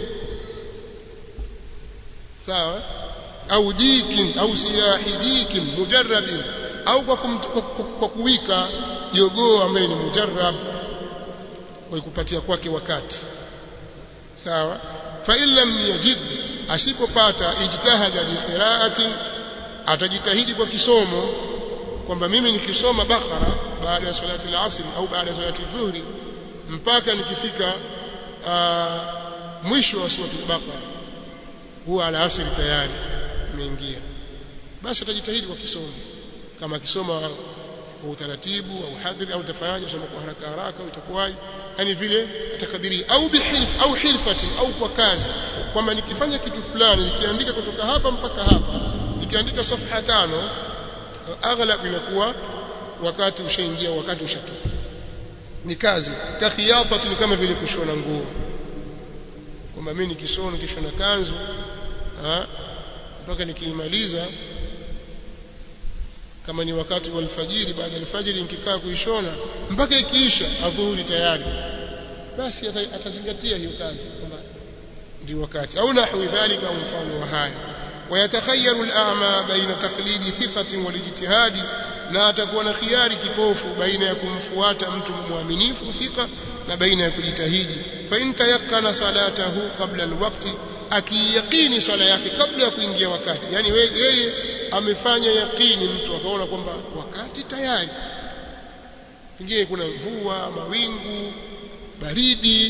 sawa au dikin au siyahidikin mujarrabin au kwa, kum, kwa, kwa, kwa kuwika jogoo ambaye ni mujarrab kwa kupatia kwake wakati sawa fa illam yajid asipopata ijtihada bi qira'ati atajitahidi kwa kisomo kwamba mimi nikisoma bakara baada ya salati al-asr au baada ya salati dhuhri mpaka nikifika aa, mwisho wa surati al-baqara huwa al-asr tayari imeingia basi atajitahidi kwa kisomo kama akisoma kwa utaratibu au hadhiri au tafanyaje kusoma kwa haraka haraka itakuwaje yani vile atakadiri au bihilf au hilfati au kwa kazi kwamba nikifanya kitu fulani nikiandika kutoka hapa mpaka hapa nikiandika safha tano aghlab inakuwa wakati ushaingia wakati ushatoka ni kazi kakhiyatati ni kama vile kushona nguo kwamba mimi nikishona nikishona kanzu mpaka nikiimaliza kama ni wakati wa alfajiri baada ya alfajiri nikikaa kuishona mpaka ikiisha adhuhuri tayari basi atazingatia hiyo kazi kwamba ndio wakati au nahwi dhalika au mfano wa haya ويتخير الأعمى بين تقليد ثقة والاجتهاد na atakuwa na khiari kipofu baina ya kumfuata mtu mwaminifu thika na baina ya kujitahidi fa in tayaqqana salatahu qabla alwaqti akiyaqini swala yake kabla ya kuingia wakati yani yeye amefanya yaqini mtu akaona kwamba wakati tayari pengine kuna mvua mawingu baridi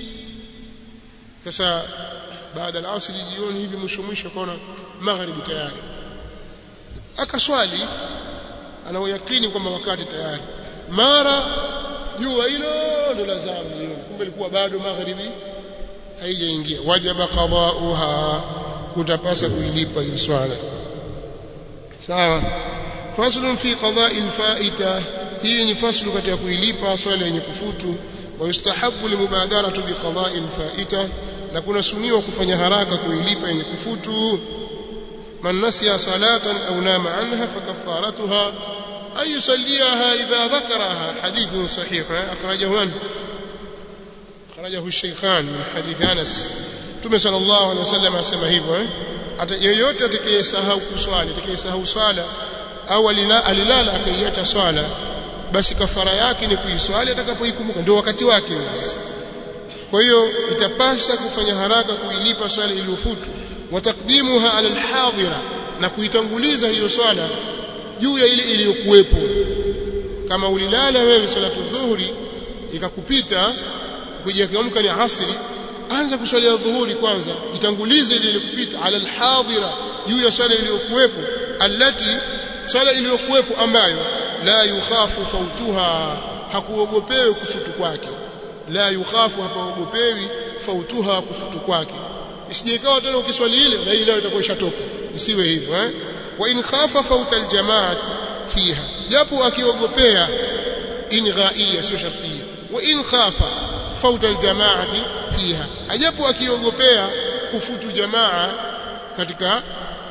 sasa baada ya asri jioni hivi mwisho mwisho akaona magharibi tayari akaswali anaoyakini kwamba wakati tayari mara jua hilo ndo lazama jioni kumbe ilikuwa bado magharibi haijaingia wajaba qada'uha kutapasa kuilipa hiyo swala sawa faslun fi qada'i al-fa'ita hii ni faslu katika kuilipa swala yenye kufutu wayustahabu limubadaratu biqada'i alfa'ita na kuna suniwa kufanya haraka kuilipa yenye kufutu man nasiya salatan aw nama anha fakaffaratuha ay yusalliha idha dhakaraha hadithun sahih akhrajahu an akhrajahu ash-shaykhan min hadith Anas Mtume sallallahu alaihi wasallam asema hivyo eh hata yeyote atakayesahau kuswali atakayesahau swala au alilala akaiacha swala basi kafara yake ni kuiswali atakapoikumbuka ndio wakati wake kwa hiyo itapasa kufanya haraka kuilipa swala iliyofutu watakdimuha ala alhadira na kuitanguliza hiyo swala juu ya ile iliyokuwepo kama ulilala wewe salatu dhuhuri ikakupita kuja kiamka ni asri anza kuswalia dhuhuri kwanza itangulize ile iliyokupita ala alhadira juu ya swala iliyokuwepo allati swala iliyokuwepo ambayo la yukhafu fautuha hakuogopewi kufutu kwake la yukhafu hapaogopewi fautuha kufutu kwake isije ikawa tena ukiswali ile na ile nayo itakuwa ishatoka isiwe hivyo eh wa in khafa fauta aljamaati fiha japo akiogopea in ghaia sio shartia wa in khafa fauta aljamaati fiha ajapo akiogopea kufutu jamaa katika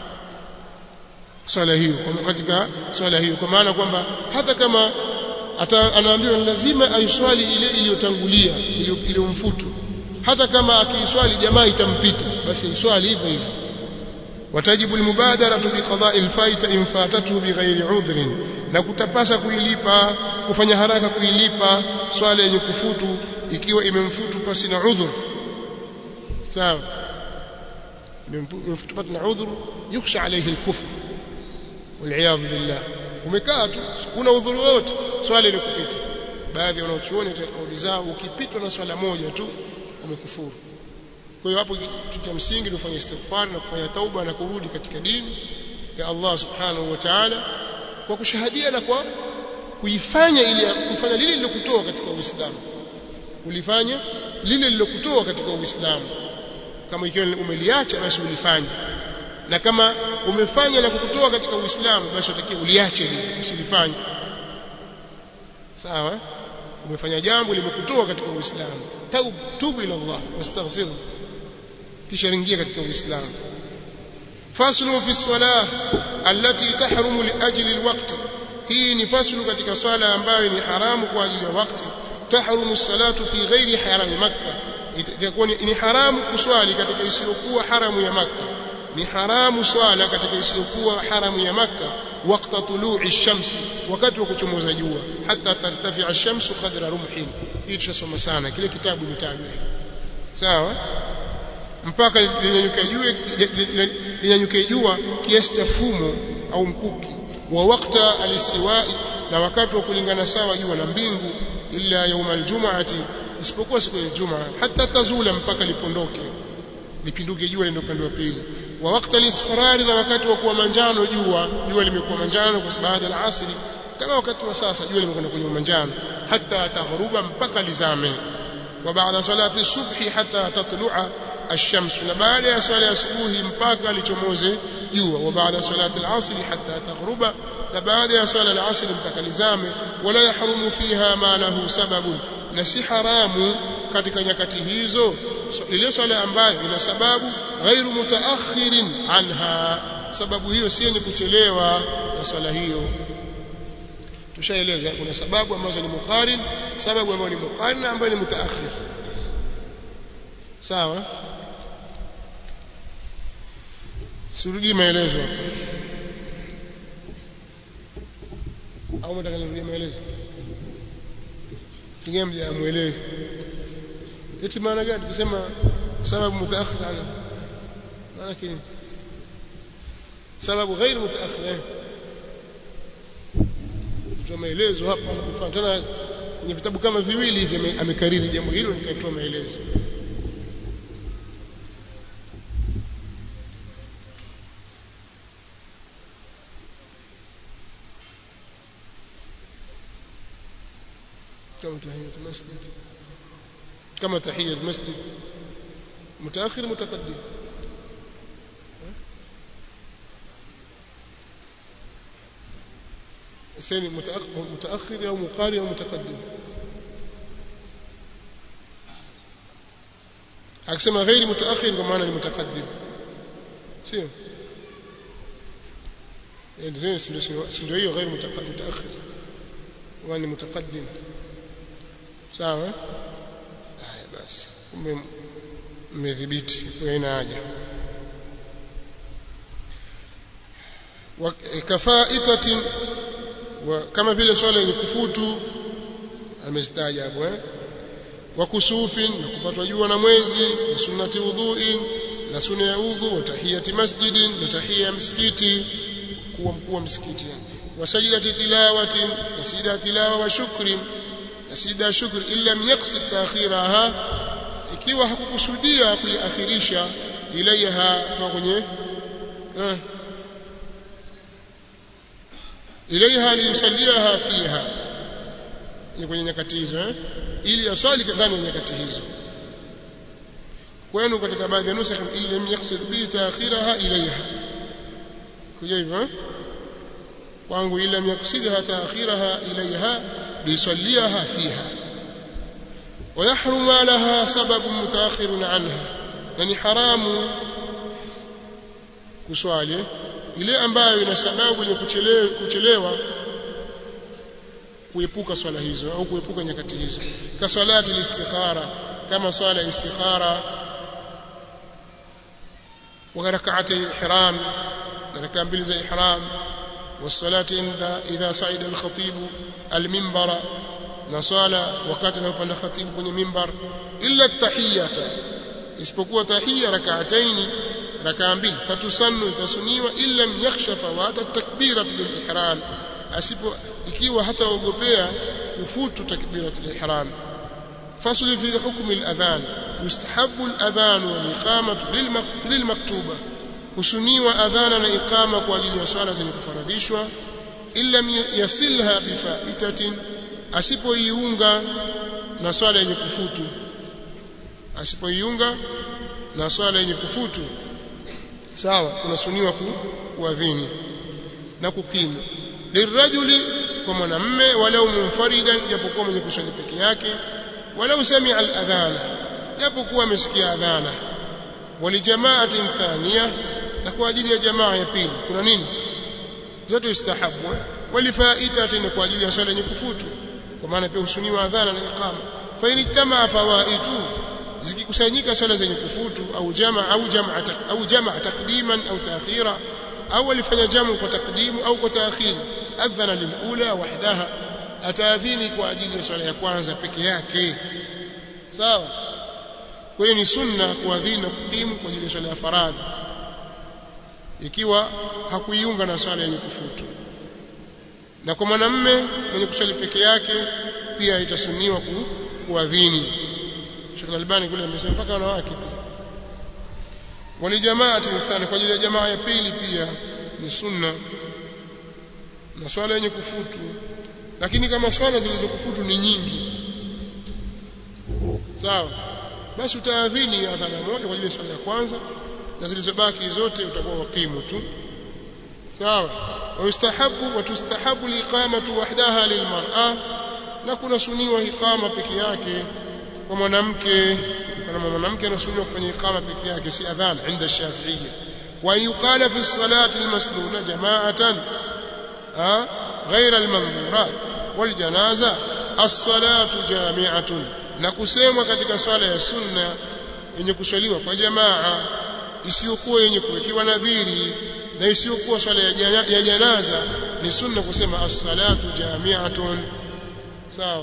swala hiyo katika swala hiyo kwa maana kwamba hata kama anaambiwa lazima aiswali ile iliyotangulia iliyomfutu hata kama akiiswali jamaa itampita basi aiswali hivyo hivyo watajibu almubadara biqada'i alfaita in fatatuhu bighairi udhrin na kutapasa kuilipa kufanya haraka kuilipa swala yenye kufutu ikiwa imemfutu pasi na udhur sawa imemfutu pasi na udhur yukhsha alayhi alkufr والعياذ بالله umekaa tu kuna udhuru wote swala ile kupita baadhi wanaochuoni katika kauli zao ukipitwa na swala moja tu umekufuru kwa hiyo hapo kitu cha msingi tufanye istighfar na kufanya tauba na kurudi katika dini ya Allah subhanahu wa ta'ala kwa kushahadia na kwa kuifanya ile kufanya lile lilokutoa katika Uislamu ulifanya lile lilokutoa katika Uislamu kama ikiwa umeliacha basi ulifanye na kama umefanya na kukutoa katika Uislamu basi utakiwa uliache lile usilifanye sawa umefanya jambo limekutoa katika Uislamu taubu tubu ila Allah wastaghfir kisha ringia katika Uislamu faslu fi salah allati tahrumu li ajli alwaqt hii ni faslu katika swala ambayo ni haramu kwa ajili ya wakati tahrumu salatu fi ghairi harami makkah itakuwa ni haramu kuswali katika isiyokuwa haramu ya makkah ni haramu swala katika isiyokuwa haramu ya makka wakati tulu'i shamsi wakati wa kuchomoza jua hata tartafi ash-shamsu qadra rumhin hii tushasoma sana kile kitabu nitajwe sawa mpaka linyanyuke jua linyanyuke jua kiasi cha fumo au mkuki wa wakta alistiwai na wakati wa kulingana sawa jua na mbingu illa yauma aljum'ati isipokuwa siku ya Ijumaa hata tazula mpaka lipondoke lipinduke jua lende upande wa pili wa wakati al-isfarari na wakati wa kuwa manjano jua jua limekuwa manjano kwa baada ya asri kama wakati wa sasa jua limekwenda kwenye manjano hata taghruba mpaka lizame wa baada salati subhi hata tatlu'a ash-shams na baada ya swala ya asubuhi mpaka lichomoze jua wa baada salati al-asr hata taghruba na baada ya swala al-asr mpaka lizame wala yahrumu fiha ma lahu sababun na si haramu katika nyakati hizo so, ile swala ambayo ina sababu ghairu mutaakhirin anha sababu hiyo si yenye kuchelewa na swala hiyo tushaeleza kuna sababu ambazo ni muqarin sababu ambayo ni muqarin ambayo ni mutaakhir sawa surudi maelezo au mtaka nirudie maelezo pengine mjamuelewe eti maana gani kusema sababu mutaakhir ana maana kini sababu غير mutaakhir toa maelezo hapa kufanya tena kwenye vitabu kama viwili hivi amekariri jambo hilo nikatoa maelezo كما تحية المسجد كما تحية المسجد متأخر متقدم سين متأخر أو مقارن أو متقدم akisema ghairi mutaakhir kwa maana ni mutaqaddim sio ndio ndio hiyo ghairi mutaakhir wani mutaqaddim sawa haya basi kumbe mmedhibiti kwa ina haja kafaitatin kama vile swala yenye kufutu amezitaja hapo eh wa kusufin na kupatwa jua na mwezi na sunnati udhuin na sunna ya udhu wa tahiyati masjidin na tahia ya msikiti kuwa mkuu wa msikiti wa sajdati tilawatin na sijda tilawa wa shukrin na sijda shukri illa yaqsid ta'khiraha ikiwa hakukusudia kuiakhirisha ilaiha kwa kwenye eh ilaiha liyusaliaha fiha ni kwenye nyakati hizo eh ili aswali ndani ya nyakati hizo kwenu katika baadhi ya nusakh illa yaqsid bi ta'khiraha ilaiha kuja hivyo eh kwangu illa yaqsidha ta'khiraha ilaiha liyusaliaha fiha ويحرم لها سبب متاخر عنها يعني حرام kuswali ile ambayo ina sababu ya kuchelewa kuchelewa kuepuka swala hizo au kuepuka nyakati hizo ka salati istikhara kama swala istikhara wa rak'atay ihram raka mbili za ihram والصلاه عند اذا صعد الخطيب المنبر na swala wakati anapanda khatibu kwenye mimbar illa tahiyata isipokuwa tahiyya rak'ataini rakaa mbili fatusannu tasuniwa illa yakhsha fawata takbiratu lilihram asipo ikiwa hataogopea ufutu takbiratu lilihram fasli fi hukmi aladhan yustahabbu aladhan wal iqamatu lilmaktuba husuniwa adhana na iqama kwa ajili ya swala zenye kufaradhishwa illa yasilha bifaitatin asipoiunga na swala yenye kufutu asipoiunga na swala yenye kufutu sawa kunasuniwa kuadhini na kukimu lirajuli kwa mwanamme walau munfaridan japokuwa mwenye kuswali peke yake walau samia al-adhana japokuwa amesikia adhana walijamaatin thaniya na kwa ajili ya jamaa ya pili kuna nini zote istahabu walifaitatin kwa ajili ya swala yenye kufutu kwa maana pia husuniwa adhana na iqama fa in tamaa fawaitu zikikusanyika swala zenye kufutu au jamaa au jamaa au jamaa takdiman au taakhira au alifanya jamu kwa takdimu au kwa taakhir adhana lilula wahdaha ataadhini kwa ajili ya swala ya kwanza peke yake sawa kwa hiyo ni sunna kuadhini na kukimu kwa ajili ya swala ya faradhi ikiwa hakuiunga na swala yenye kufutu na kwa mwanamme mwenye kuswali peke yake pia itasuniwa ku, kuadhini Sheikh Al-Albani kule amesema mpaka wanawake pia walijamaati mfano kwa ajili ya jamaa ya pili pia ni sunna na swala yenye kufutu lakini kama swala zilizokufutu ni nyingi sawa basi utaadhini adhana moja kwa ajili ya swala ya kwanza na zilizobaki zote utakuwa wakimu tu sawa ويستحب وتستحب الإقامة وحدها للمرأة na kuna suniwa iqama peke yake kwa mwanamke kama mwanamke anasuniwa kufanya iqama peke yake si adhan inda shafi'iyya wa yuqala fi salati almasnuna jama'atan ha غير المنظورات والجنازه الصلاه جامعه na kusemwa katika swala ya sunna yenye kuswaliwa kwa jamaa isiyokuwa yenye kuwekewa nadhiri na isiyokuwa swala ya janaza ni sunna kusema as-salatu jami'atun sawa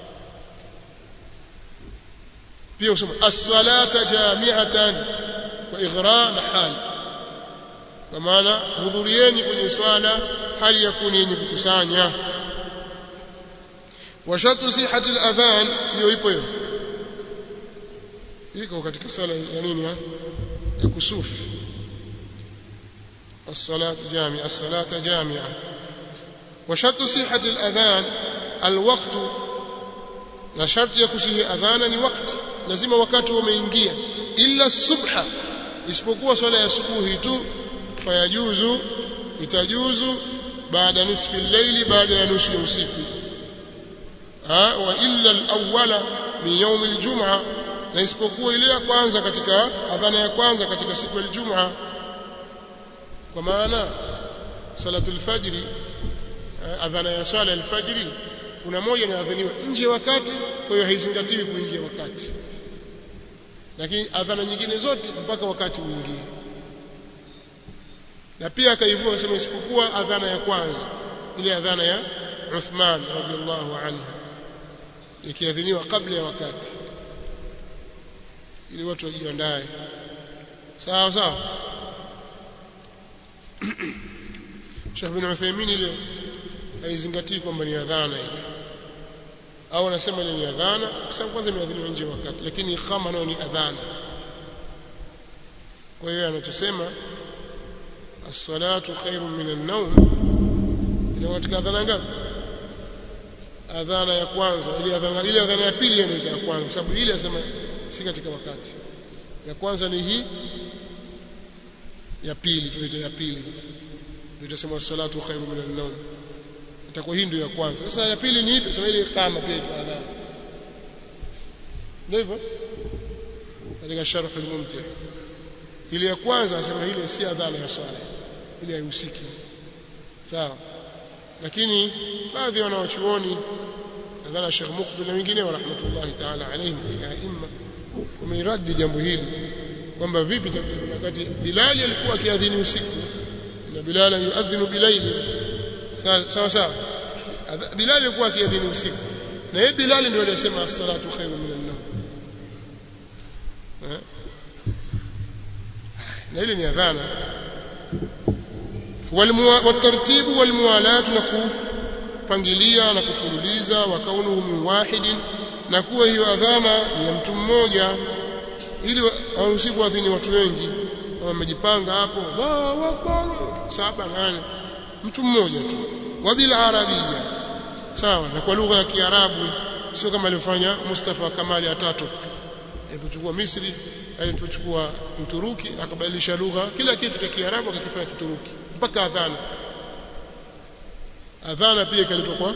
pia usema as-salata jami'atan kwa ighra na hal kwa maana hudhurieni kwenye swala hali ya kuni yenye kukusanya wa shartu sihhati al-adhan hiyo ipo hiyo iko katika swala ya nini ya kusufu الصلاة جامعة الصلاة جامعة وشرط صحة الأذان الوقت na sharti ya kusihi adhana ni wakati lazima wakati umeingia illa subha isipokuwa swala ya subuhi tu fayajuzu itajuzu baada nisfi al-layli baada ya nusu ya usiku ha wa illa al-awwala min yawm al-jum'a na isipokuwa ile ya kwanza katika adhana ya kwanza katika siku ya Ijumaa kwa maana salatul fajri adhana ya swala alfajiri kuna moja inaadhiniwa nje wakati kwa hiyo haizingatiwi kuingia wakati lakini adhana nyingine zote mpaka wakati uingie na pia akaivua sema isipokuwa adhana ya kwanza ile adhana ya Uthman radhiallahu anhu ikiadhiniwa kabla ya wakati ili watu wajiandae sawa sawa Sheikh bin Uthaymeen ile haizingatii kwamba ni adhana ile au anasema ile ni adhana kwa sababu kwanza imeadhiniwa nje wakati lakini iqama nayo ni adhana kwa hiyo anachosema as-salatu khairun min an-nawm ina katika adhana ngapi adhana ya kwanza ile adhana ile adhana ya pili ndio ya kwanza kwa sababu ile asema si katika wakati ya kwanza ni hii ya pili tunaita ya pili tutasema salatu khairu min an-nawm itakuwa hii ndio ya kwanza sasa ya pili ni ipi sema ile iqama pia iko adhana ndio hivyo katika sharh al-mumti' ile ya kwanza asema ile si adhana ya swala ile haihusiki sawa lakini baadhi ya wanawachuoni nadhani Sheikh Mukbil na wengine wa rahmatullahi ta'ala alayhim katika imma wameiradi jambo hili kwamba vipi wakati Bilal alikuwa akiadhini usiku na Bilal yuadhinu bilaili sawa sawa Bilal alikuwa akiadhini usiku na yeye Bilal ndio aliyesema as-salatu khairu min an-nawm na ile ni adhana والترتيب والموالاة kupangilia na kufululiza wa kaunuhu min wahidin na kuwa hiyo adhana ni ya mtu mmoja ili waruhusiku adhini watu wengi kama wamejipanga hapo Allahu akbar saba nane mtu mmoja tu wabil arabia sawa na kwa lugha ya kiarabu sio kama alivyofanya Mustafa Kamali atatu alipochukua Misri alipochukua Uturuki akabadilisha lugha kila kitu cha kiarabu akakifanya Kituruki mpaka adhana adhana pia ikaletwa kwa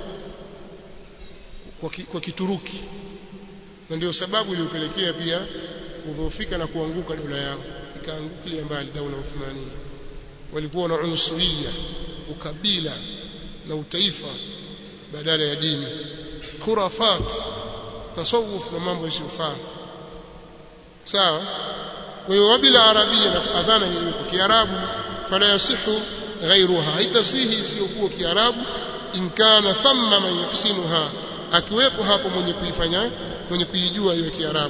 kwa, ki, kwa Kituruki na ndio sababu iliyopelekea pia kudhoofika na kuanguka dola yao ikaangukilia mbali daula Uthmania walikuwa na unsuria ukabila na utaifa badala ya dini khurafat tasawuf na mambo yasiyofaa sawa kwa hiyo wabila arabia na adhana yenyewe kwa kiarabu fala yasihu ghairuha haitasihi isiyokuwa kiarabu in kana thamma man yuhsinuha akiwepo hapo mwenye kuifanya mwenye kuijua hiyo kiarabu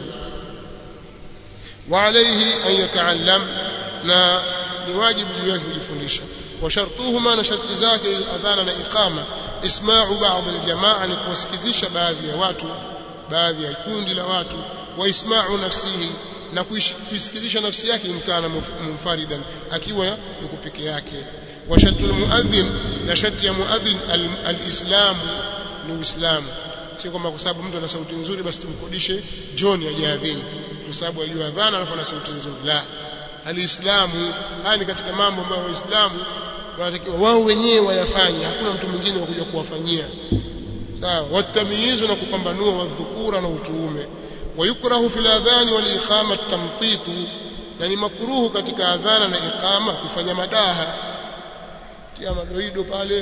wa alayhi an yataallam na ni wajibu juu yake kujifundisha wa shartuhuma na sharti zake adhana na iqama isma'u ba'd aljamaa ni kuwasikizisha baadhi ya watu baadhi ya kundi la watu wa isma'u nafsihi na kuisikizisha nafsi yake imkana munfaridan akiwa yuko peke yake wa shatul muadhin na shati ya muadhin alislam ni uislamu sio kwamba kwa sababu mtu ana sauti nzuri basi tumkodishe John ajaadhini kwa sababu ajua adhana alafu ana sauti nzuri la alislamu haya ni katika mambo ambayo waislamu wanatakiwa wao wenyewe wayafanye hakuna mtu mwingine wa kuja kuwafanyia sawa watamyizu na kupambanua wadhukura na utuume ويكره في الاذان والاقامه التمطيط يعني مكروه katika adhana na iqama kufanya madaha tia madoido pale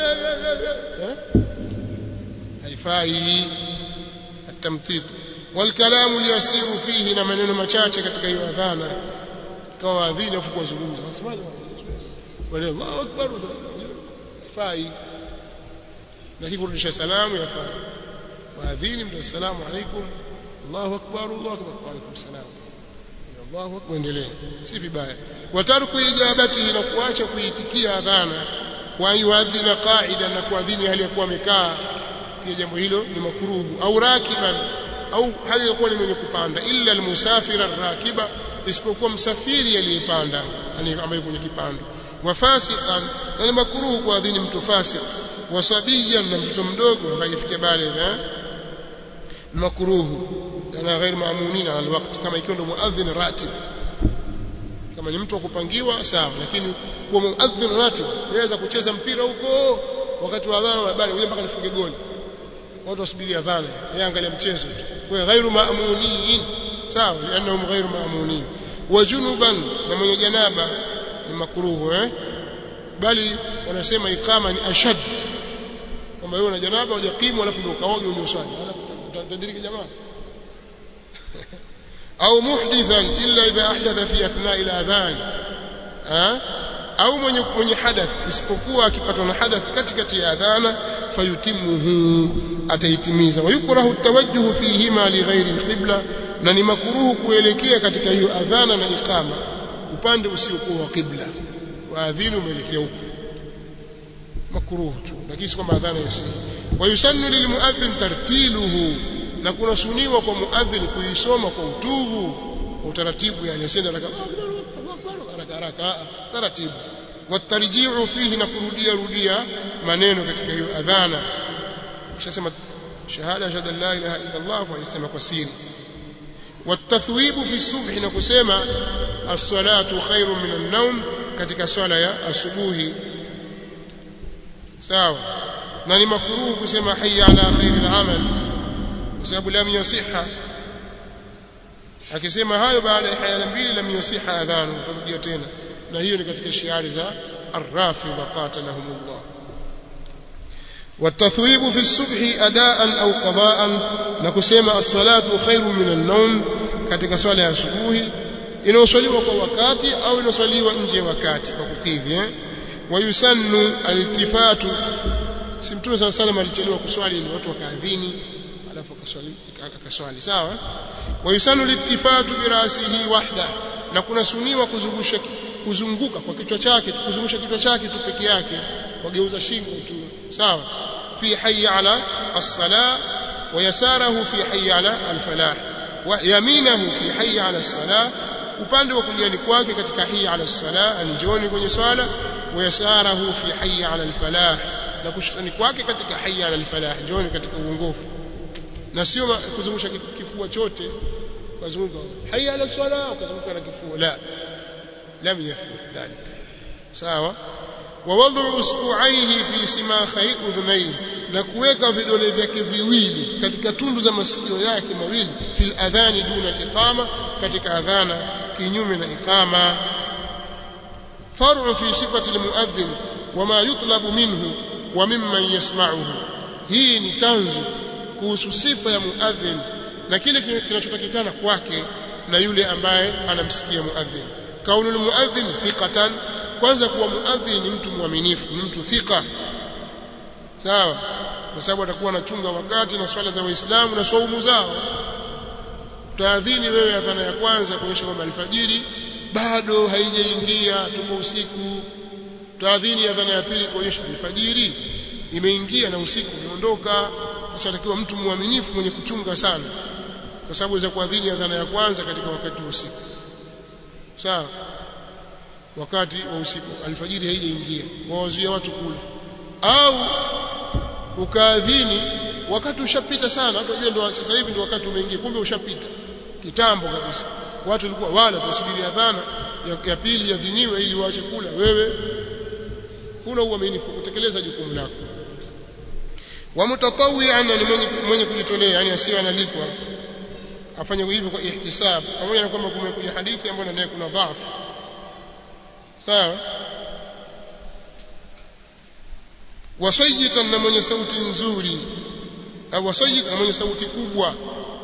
haifai التمطيط والكلام اليسير فيه na maneno machache katika hiyo adhana kwa adhini afu kuzungumza wasemaje wale Allahu akbar fai lakini kurudisha salamu yafaa waadhini mtu assalamu alaikum Allahu akbar Allahu akbar wa alaykum salam Allahu akbar endelee si vibaya watarku ijabati na kuacha kuitikia adhana wa yuadhina qa'ida na kuadhini hali ya kuwa amekaa pia jambo hilo ni makruhu au rakiban au hali ya kuwa ni mwenye kupanda illa almusafira rakiba isipokuwa msafiri aliyepanda ambaye kwenye kipando wafasiqan na ni makruhu kuadhini mtu fasik wasabiyan na mtoto mdogo ambaye ifikia baligha makruhu ana ghair maamunin ala alwaqt kama ikiwa ndo muadhin ratib kama ni mtu wa kupangiwa sawa lakini kuwa muadhin ratib yaweza kucheza mpira huko wakati wa adhana na bali mpaka nifunge goli watu wasubiri adhana yeye angalia mchezo tu kwa ghairu maamunin sawa lianahum ghairu maamunin wa junuban na mwenye janaba ni makruhu eh bali wanasema ikama ni ashad kwamba wewe una janaba hujakimu alafu ndio ukaoge uje uswali utadiriki jamaa au muhdithan illa idha ahdatha fi athna ila adhan au mwenye mwenye hadath isipokuwa akipatwa na hadath katikati ya adhana fayutimuhu ataitimiza wayukrahu tawajjuhu fihima lighairi alqibla na ni makruhu kuelekea katika hiyo adhana na iqama upande usiokuwa wa qibla waadhini umeelekea huko makruhu tu lakini si kwamba adhana isi wayusannu lilmuadhdhin tartiluhu na kuna suniwa kwa muadhdhin kuisoma kwa utuvu kwa utaratibu yani asende haraka haraka taratibu watarji'u fihi na kurudia rudia maneno katika hiyo adhana kishasema shahada shahada la ilaha illa Allah fa yasema kwa siri watathwibu fi subhi na kusema as-salatu khairun min an-nawm katika swala ya asubuhi sawa na ni makruhu kusema hayya ala khairil amal kwa sababu lam yasiha akisema hayo baada ya hayya mbili lam yasiha adhanu tarudia tena na hiyo ni katika shiari za الرافضة قاتلهم الله والتثويب في الصبح أداء أو قضاء نكسيما الصلاة خير من النوم katika swala ya asubuhi inaoswaliwa kwa wakati au inaoswaliwa nje ya wakati kwa kukidhi eh wayusannu aliltifatu si mtume sana sana alichelewa kuswali ili watu wakaadhini alafu akaswali akaswali sawa wayusannu aliltifatu birasihi wahda na kuna suniwa kuzungusha kuzunguka kwa kichwa chake kuzungusha kichwa chake tu peke yake wageuza shingo tu sawa fi hayya ala as-salah wa yasarahu fi hayya ala al-falah wa yaminahu fi hayya ala as-salah upande wa kuliani kwake katika hayya ala as-salah anjoni kwenye swala wa yasarahu fi hayya ala al-falah na kushtani kwake katika hayya ala al-falah njoni katika uongofu na sio kuzungusha kifua chote kuzunguka hayya ala as-salah ukazunguka na kifua la لم يثبت ذلك sawa ووضع اصبعيه في سماخي اذنيه na kuweka vidole vyake viwili katika tundu za masikio yake mawili fil adhani duna al-iqama katika adhana kinyume na iqama far'u fi sifati al-muadhdhin wama yutlabu minhu wa mimman yasma'uhu hii ni tanzu kuhusu sifa ya muadhdhin na kile kinachotakikana kwake na yule ambaye anamsikia muadhdhin kaunul muadhdhin thiqatan kwanza kuwa muadhdhin ni mtu mwaminifu ni mtu thika sawa kwa sababu atakuwa anachunga wakati na swala za waislamu na swaumu zao utaadhini wewe adhana ya kwanza kuonyesha kwamba alfajiri bado haijaingia tuko usiku utaadhini adhana ya pili kuonyesha alfajiri imeingia na usiku umeondoka sasa atakiwa mtu mwaminifu mwenye kuchunga sana kwa sababu za kuadhini adhana ya kwanza katika wakati wa usiku sawa wakati wa usiku alfajiri haijaingia wawazuia watu kula au ukaadhini wakati ushapita sana watu wajua ndo sasa hivi ndio wakati umeingia kumbe ushapita kitambo kabisa watu walikuwa wala tusubiri adhana ya, ya pili yadhiniwe ili waache kula wewe huna uaminifu kutekeleza jukumu lako wa mutatawian ni mwenye, mwenye kujitolea yani asiwe analipwa afanye hivyo kwa ihtisab pamoja na kwamba kumekuja hadithi ambayo ndani kuna dhaifu sawa wasayitan na mwenye sauti nzuri au wasayit na mwenye sauti kubwa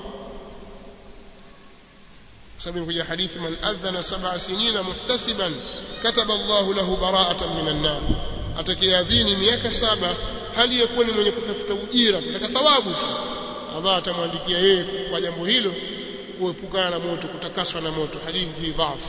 sababu imekuja hadithi man adhana sab'a sinina muhtasiban kataba Allahu lahu bara'atan minan nar atakayeadhini miaka saba hali yakuwa ni mwenye kutafuta ujira kutaka thawabu tu Allah atamwandikia yeye kwa jambo hilo kuepukana na moto kutakaswa na moto hadithi fi dhaf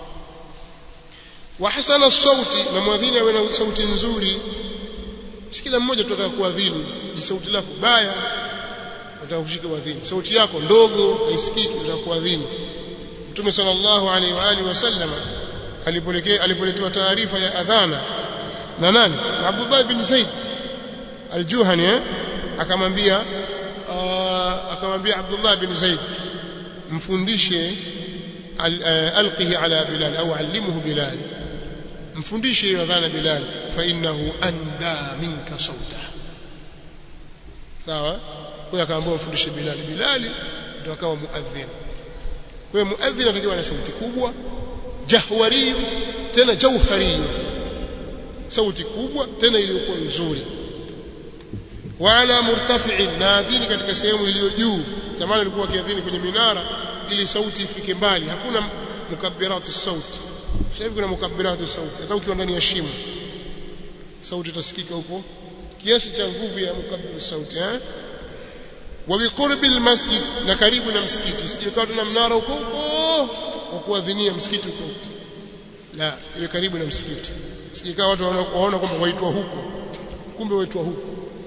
wa hasana sauti na mwadhini awe na sauti nzuri si kila mmoja tutataka kuadhini ji sauti lako baya unataka kushika wadhini sauti yako ndogo haisikiki unataka kuadhini Mtume sallallahu alaihi wa alihi wasallam alipolekea alipoletewa taarifa ya adhana na nani na Abdullah bin Zaid al-Juhani eh? akamwambia akamwambia Abdullah bin Zaid mfundishe alqihi ala Bilal au allimhu Bilal mfundishe hiyo adhana Bilal fa innahu anda minka sauta sawa hiyo akaambiwa mfundishe Bilali Bilali ndio akawa muadhin kwa hiyo muadhin anatakiwa na sauti kubwa jahwari tena jauhari sauti kubwa tena iliyokuwa nzuri wala murtafi'in na adhini katika sehemu iliyo juu zamani alikuwa akiadhini kwenye minara ili sauti ifike mbali hakuna mukabbiratu sauti sasa hivi kuna mukabbiratu sauti hata ukiwa ndani ya shimo sauti itasikika huko kiasi cha nguvu ya mukabbiru sauti eh wa biqurbi almasjid na karibu na msikiti sijakaa tuna mnara huko huko wa kuadhinia msikiti huko la iwe karibu na msikiti sijakaa watu waona kwamba waitwa huko kumbe waitwa huko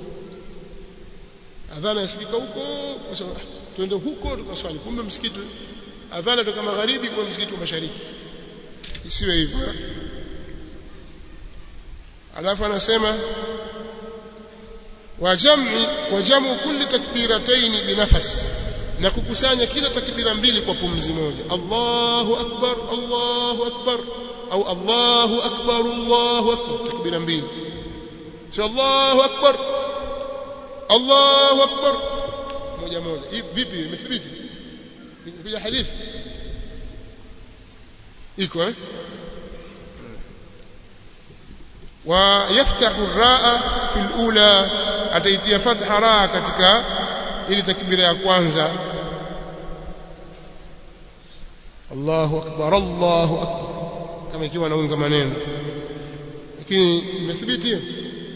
adhana yasikika huko kwa sababu twende huko tukaswali kumbe msikiti adhana toka magharibi kwa msikiti wa mashariki isiwe hivyo alafu anasema wajam'i wajamu kulli takbiratayn binafas na kukusanya kila takbira mbili kwa pumzi moja Allahu akbar Allahu akbar au Allahu akbar Allahu akbar takbira mbili sio Allahu akbar Allahu akbar moja moja vipi imethibiti kuja hadithi iko eh ويفتح الراء في الاولى ataitia fatha raa katika ili takbira ya kwanza Allahu akbar Allahu akbar kama ikiwa naunga maneno lakini imethibiti hiyo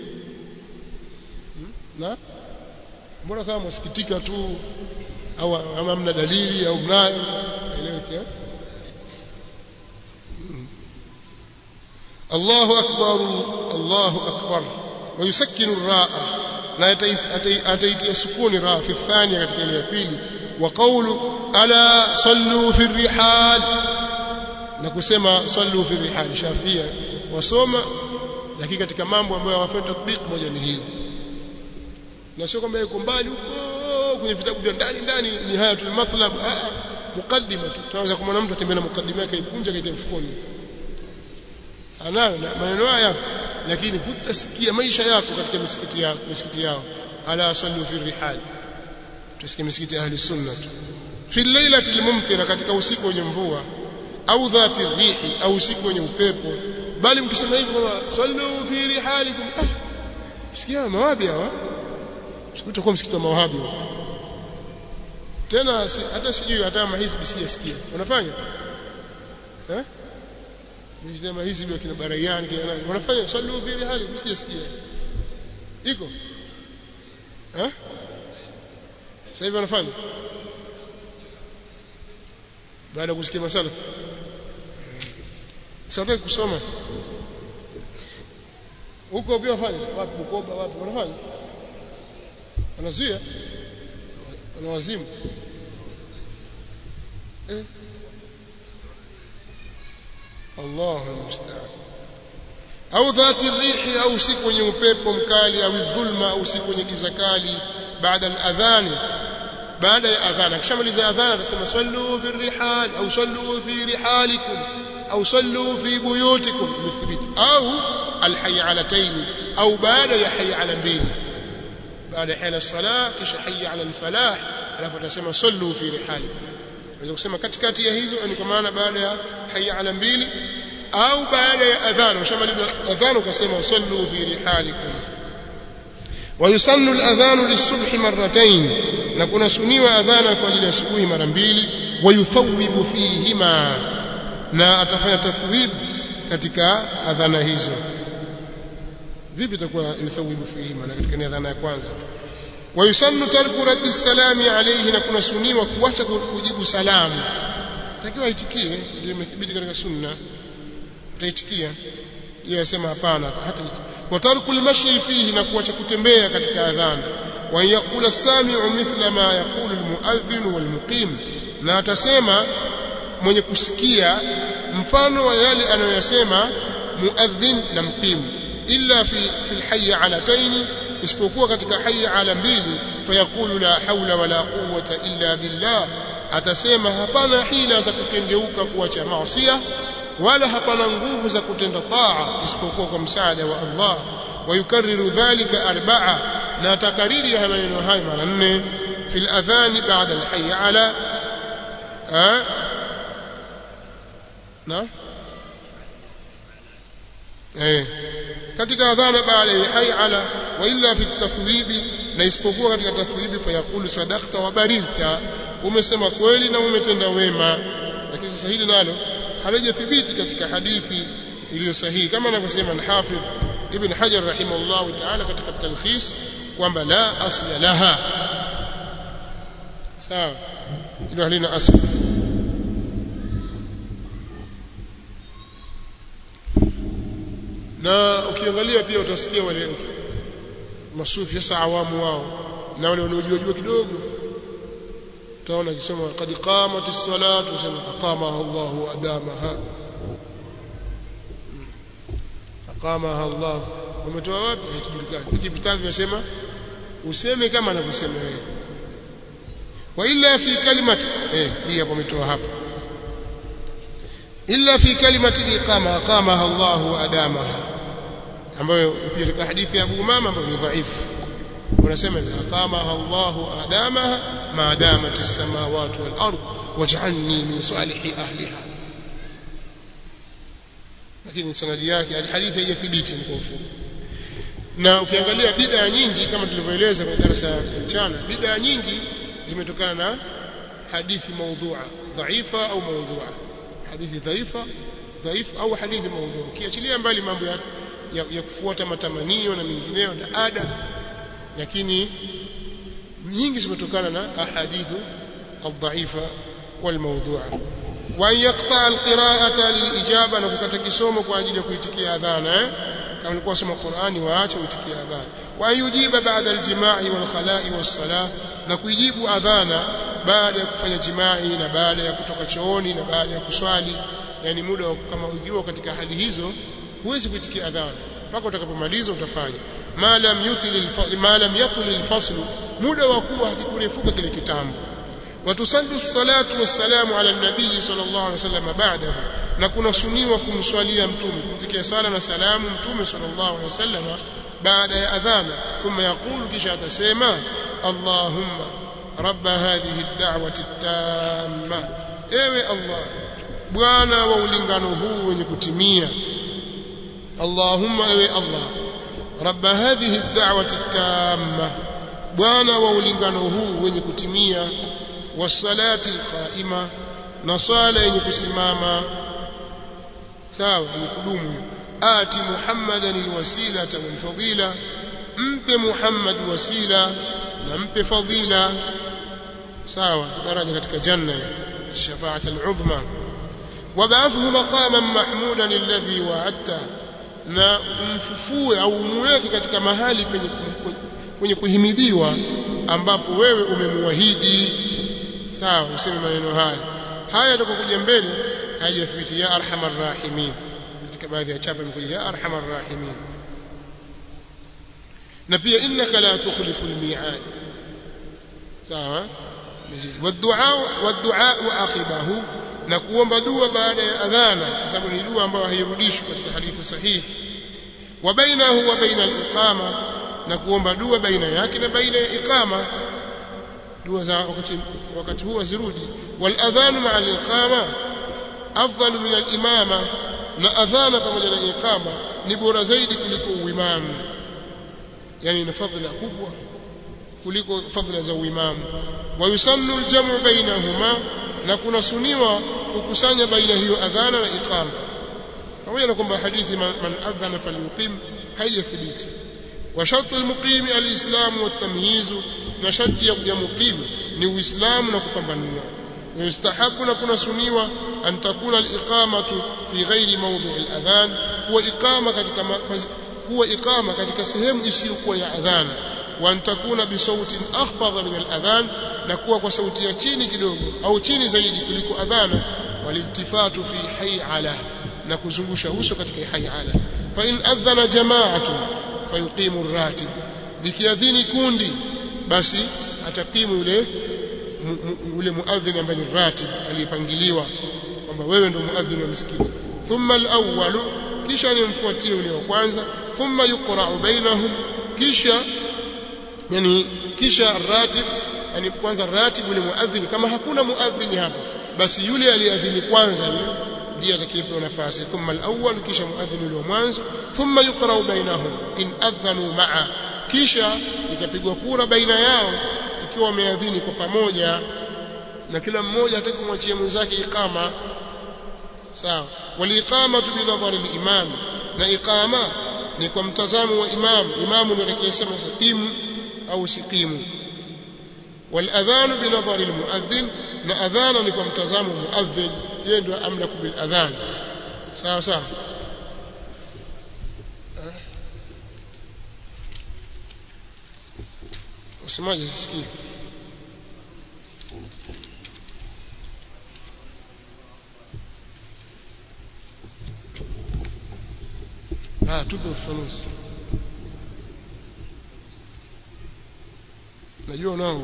na mbona kama msikitika tu au ama mna dalili au mnayo eleweke Allahu akbar Allahu akbar ويسكن الراء لا ataitia sukuni ra fi thania katika ile ya pili wa qawlu ala sallu fi rihal na kusema sallu fi rihal shafia wasoma lakini katika mambo ambayo hawafai tatbiq moja ni hili na sio kwamba yuko mbali huko kwenye vitabu vya ndani ndani ni hayatul matlab mukaddima tu tunaweza kumwona mtu atembea na mukaddima yake ikunja kaita mfukoni anayo na maneno haya lakini hutasikia maisha yako katika misikiti yao misikiti yao ala sallu fi rihal tusikie misikiti ahli sunna fi lailati almumtira katika usiku wenye mvua au dhati rihi au usiku wenye upepo bali mkisema hivyo kama sallu fi rihalikum ah sikia mawabi hawa sikutakuwa msikiti wa mawahabi tena si, hata sijui hata mahizbi sijasikia wanafanya eh Nisema hizi vya kina Barayani kina nani wanafanya sallu fi rihali msijasikia iko eh sasa hivi wanafanya baada ya kusikia masala sasa kusoma huko pia wafanya wapi Bukoba wapi wanafanya wanazuia wanawazimu eh الله المستعان au dhati rihi au siku wenye upepo mkali au dhulma au siku wenye giza kali baada al-adhan baada ya adhan akishamaliza adhan atasema sallu fi rihal au sallu fi rihalikum au sallu fi buyutikum imethibiti au al-hayy ala tayn au baada ya hayy ala mbili baada ya ala salah kisha hayy ala al-falah alafu atasema sallu fi rihalikum unaweza kusema katikati ya hizo ni kwa maana baada ya hayya ala mbili au baada ya adhan ushamaliza adhan ukasema sallu fi rihalikum ويسن الاذان للصبح مرتين na kuna suniwa adhana kwa ajili ya asubuhi mara mbili wayuthawibu fihima na atafanya tathwib katika adhana hizo vipi itakuwa yuthawibu fihima na katika adhana ya kwanza wayusannu tarku raddi salami alayhi na kuna suniwa kuacha kujibu salamu takiwa aitikie ndio imethibiti katika sunna utaitikia yeye asema hapana hata wa tarku almashi fihi na kuacha kutembea katika adhana wa yaqula sami'u mithla ma yaqulu almuadhdhin walmuqim na atasema mwenye kusikia mfano wa yale anayosema muadhdhin na mqim illa fi fi alhayy alatayn isipokuwa katika hayya ala mbili fayaqulu la hawla wala quwwata illa billah atasema hapana hila za kukengeuka kuacha maasiya wala hapana nguvu za kutenda taa isipokuwa kwa msaada wa Allah wayukarriru dhalika arba'a na takariri ya maneno hayo mara nne fil adhan ba'da al hayy ala ha na eh katika adhana baada ya hayy ala wa illa fi tathwibi na isipokuwa katika tathwibi fayaqulu sadaqta wa barirta umesema kweli na umetenda wema lakini sasa hili nalo halijathibiti katika hadithi iliyo sahihi kama anavyosema al-Hafidh Ibn Hajar rahimahullah ta'ala katika talkhis kwamba la asla laha sawa hilo halina asli na ukiangalia pia utasikia wale masufi sasa awamu wao na wale wanaojua jua kidogo utaona akisema qad qamatis salatu sema aqamaha Allah wa adamaha aqamaha Allah umetoa wapi hatujulikani hiki vitabu vinasema useme kama anavyosema yeye wa illa fi kalimati eh hii hapo umetoa hapa illa fi kalimati iqama aqamaha Allah wa adamaha ambayo pia katika hadithi ya Abu Umama ambayo ni dhaifu unasema aqamaha Allah wa adamaha ma damat as-samawati wal ard waj'alni min salihi ahliha lakini sanadi yake alhadithi haijathibiti kwa ufupi na ukiangalia bid'a nyingi kama tulivyoeleza kwenye darasa ya mchana bid'a nyingi zimetokana na hadithi maudhu'a dhaifa au maudhu'a hadithi dhaifa dhaifu au hadithi maudhu'a ukiachilia mbali mambo ya, ya, ya kufuata matamanio na mengineyo na ada lakini nyingi zimetokana na ahadithu aldhaifa walmawdu'a wa yaqta alqira'ata lilijaba na kukata kisomo kwa ajili ya kuitikia adhana eh kama ulikuwa soma Qur'ani waache uitikie adhana wa yujiba ba'da aljima'i wal khala'i was salah na kuijibu adhana baada ya kufanya jimai na baada ya kutoka chooni na baada ya kuswali yani muda kama ukiwa katika hali hizo huwezi kuitikia adhana mpaka utakapomaliza utafanya ma lam yutil ma lam yatul alfasl muda wa kuwa hakikurefuka kile kitambo watusallu salatu wassalamu ala nabii sallallahu alaihi wasallam ba'dahu na kuna suniwa kumswalia mtume kumtikia sala na salamu mtume sallallahu alaihi wasallam baada ya adhana thumma yaqulu kisha atasema allahumma rabb hadhihi ad-da'wati at-tamma ewe allah bwana wa ulingano huu wenye kutimia allahumma ewe allah rabb hadhihi ad-da'wati at-tamma bwana wa ulingano huu wenye kutimia wasalati alqaima na swala yenye kusimama sawa yenye kudumu ati muhammadan alwasilata walfadila mpe muhammad wasila na mpe fadila sawa daraja katika janna الشفاعه العظمى وبعثه مقاما محمودا الذي وعدته na umfufue au umweke katika mahali penye kwenye kuhimidiwa ambapo wewe umemuahidi sawa useme maneno haya haya yatakokuja mbele hayajathibiti ya arhamar rahimin katika baadhi ya chapa imekuja ya arhamar rahimin na pia innaka la tukhlifu almi'ad sawa والدعاء والدعاء عقبه na kuomba dua baada ya adhana kwa sababu ni dua ambayo hairudishwi katika hadithi sahihi wa bainahu wa baina al-iqama na kuomba dua baina yake na baina ya iqama dua za wakati wakati huo zirudi wal adhan ma'a al-iqama afdal min al-imama na adhana pamoja na iqama ni bora zaidi kuliko uimamu yani ina fadhila kubwa kuliko fadhila za uimamu wa yusannu al-jam'u bainahuma na kuna suniwa kukusanya baina hiyo adhana na iqama pamoja na kwamba hadithi man, man adhana falyuqim haijathibiti wa shartu al-muqim al-islam wa at-tamyiz na sharti ya muqim ni uislamu na kupambanua yustahabu na kuna suniwa an takuna al-iqamatu fi ghairi mawdi' al-adhan huwa iqama katika huwa iqama katika sehemu isiyokuwa ya adhana wa an takuna bi sautin akhfadha min al-adhan na kuwa kwa sauti ya chini kidogo au chini zaidi kuliko adhana waliltifatu fi hay'ala na kuzungusha uso katika hay'ala fa in adhana jama'atu fayuqimu ar-ratib likiadhini kundi basi atakimu yule yule muadhin ambaye ni ratib aliyepangiliwa kwamba wewe ndio muadhin wa msikiti thumma al-awwal kisha nimfuatie yule wa kwanza thumma yuqra'u bainahum kisha yani kisha ratib yani kwanza ratibu ni muadhin kama hakuna muadhin hapo basi yule aliyeadhini kwanza ndiye atakayepewa nafasi thumma al-awwal kisha muadhin yule wa mwanzo thumma yuqra'u bainahum in adhanu ma'a kisha itapigwa kura baina yao ikiwa wameadhini kwa pamoja na kila mmoja atakumwachia mwenzake iqama sawa waliqamatu bi nadhari al-imam na iqama ni kwa mtazamo wa imam imamu ndiye atakayesema siqimu au siqimu والاذان بنظر المؤذن na adhana ni kwa mtazamo muadhin yeye ndio amlaku bil adhan sawa sawa usemaje sisikii ah tupe ufafanuzi najua unao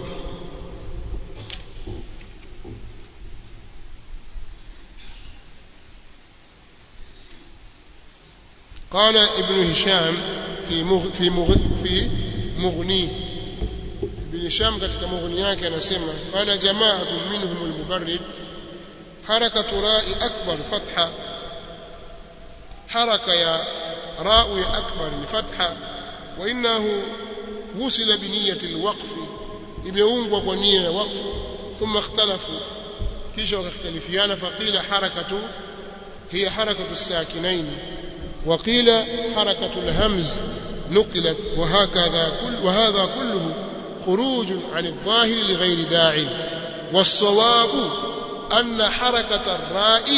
قال ابن هشام في مغ في مغ في مغني ابن هشام katika mughni yake anasema qala jama'atun minhum al-mubarrid harakatu ra'i akbar fatha haraka ya ra'u ya akbar ni fatha wa innahu wusila bi niyyati al-waqf imeungwa kwa nia ya waqf thumma ikhtalafu kisha wakhtalifiana faqila harakatu hiya harakatu as-sakinain وقيل حركة الهمز نقلت وهكذا كل وهذا كله خروج عن الظاهر لغير داع والصواب أن حركة الراء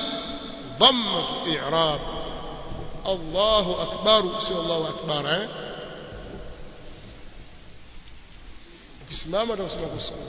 ضمة إعراب الله أكبر سوى الله أكبر ها kisimama utakusema kusema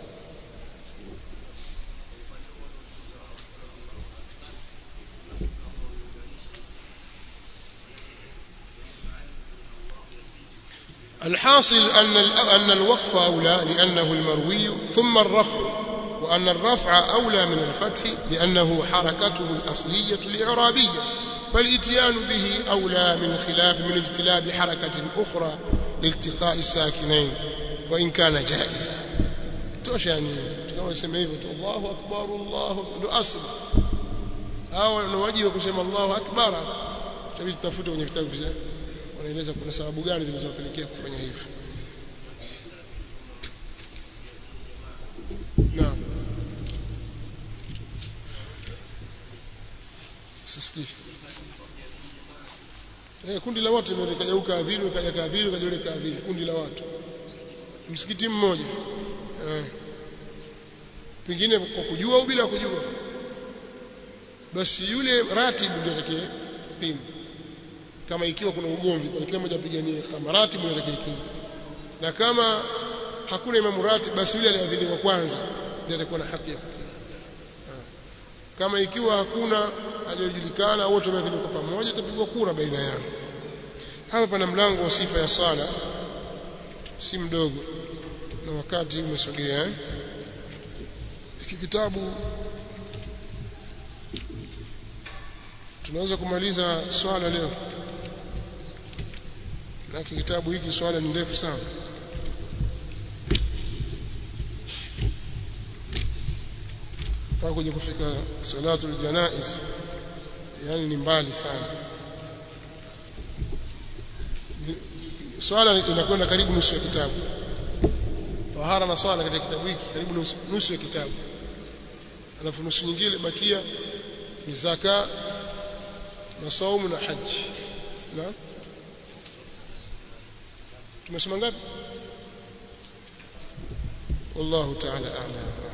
الحاصل أن أن الوقف أولى لأنه المروي ثم الرفع وأن الرفع أولى من الفتح لأنه حركته الأصلية الإعرابية فالإتيان به أولى من خلاف من اجتلاب حركة أخرى لالتقاء الساكنين وإن كان جائزا توش يعني كما يسمى الله أكبر الله أكبر أصل أو نواجه kusema الله أكبر tabii tutafuta kwenye vitabu vya wanaeleza kuna sababu gani zilizopelekea kufanya hivyo naam sisikii eh kundi la watu limekaja ukaadhiri kaja kaadhiri kaja ule kaadhiri kundi la watu msikiti mmoja eh pengine kwa kujua au bila kujua basi yule ratibu ndio atakaye pima kama ikiwa kuna ugomvi kwa kila mmoja apiganie kama ratibu ndio atakaye na kama hakuna imamu ratib basi yule aliadhiniwa kwanza ndiye atakuwa na haki ya fikiri kama ikiwa hakuna hajajulikana wote wameadhiniwa kwa pamoja itapigwa kura baina yao hapa pana mlango wa sifa ya sala si mdogo na wakati umesogea eh? hiki kitabu tunaweza kumaliza swala leo na kitabu hiki swala ni ndefu sana mpaka kuja kufika salatul janaiz yani ni mbali sana swala inakwenda karibu nusu ya kitabu tahara na swala katika kitabu hiki karibu nusu, nusu ya kitabu alafu nusu nyingine bakia ni zaka na saumu na haji na tumesema ngapi wallahu ta'ala a'lam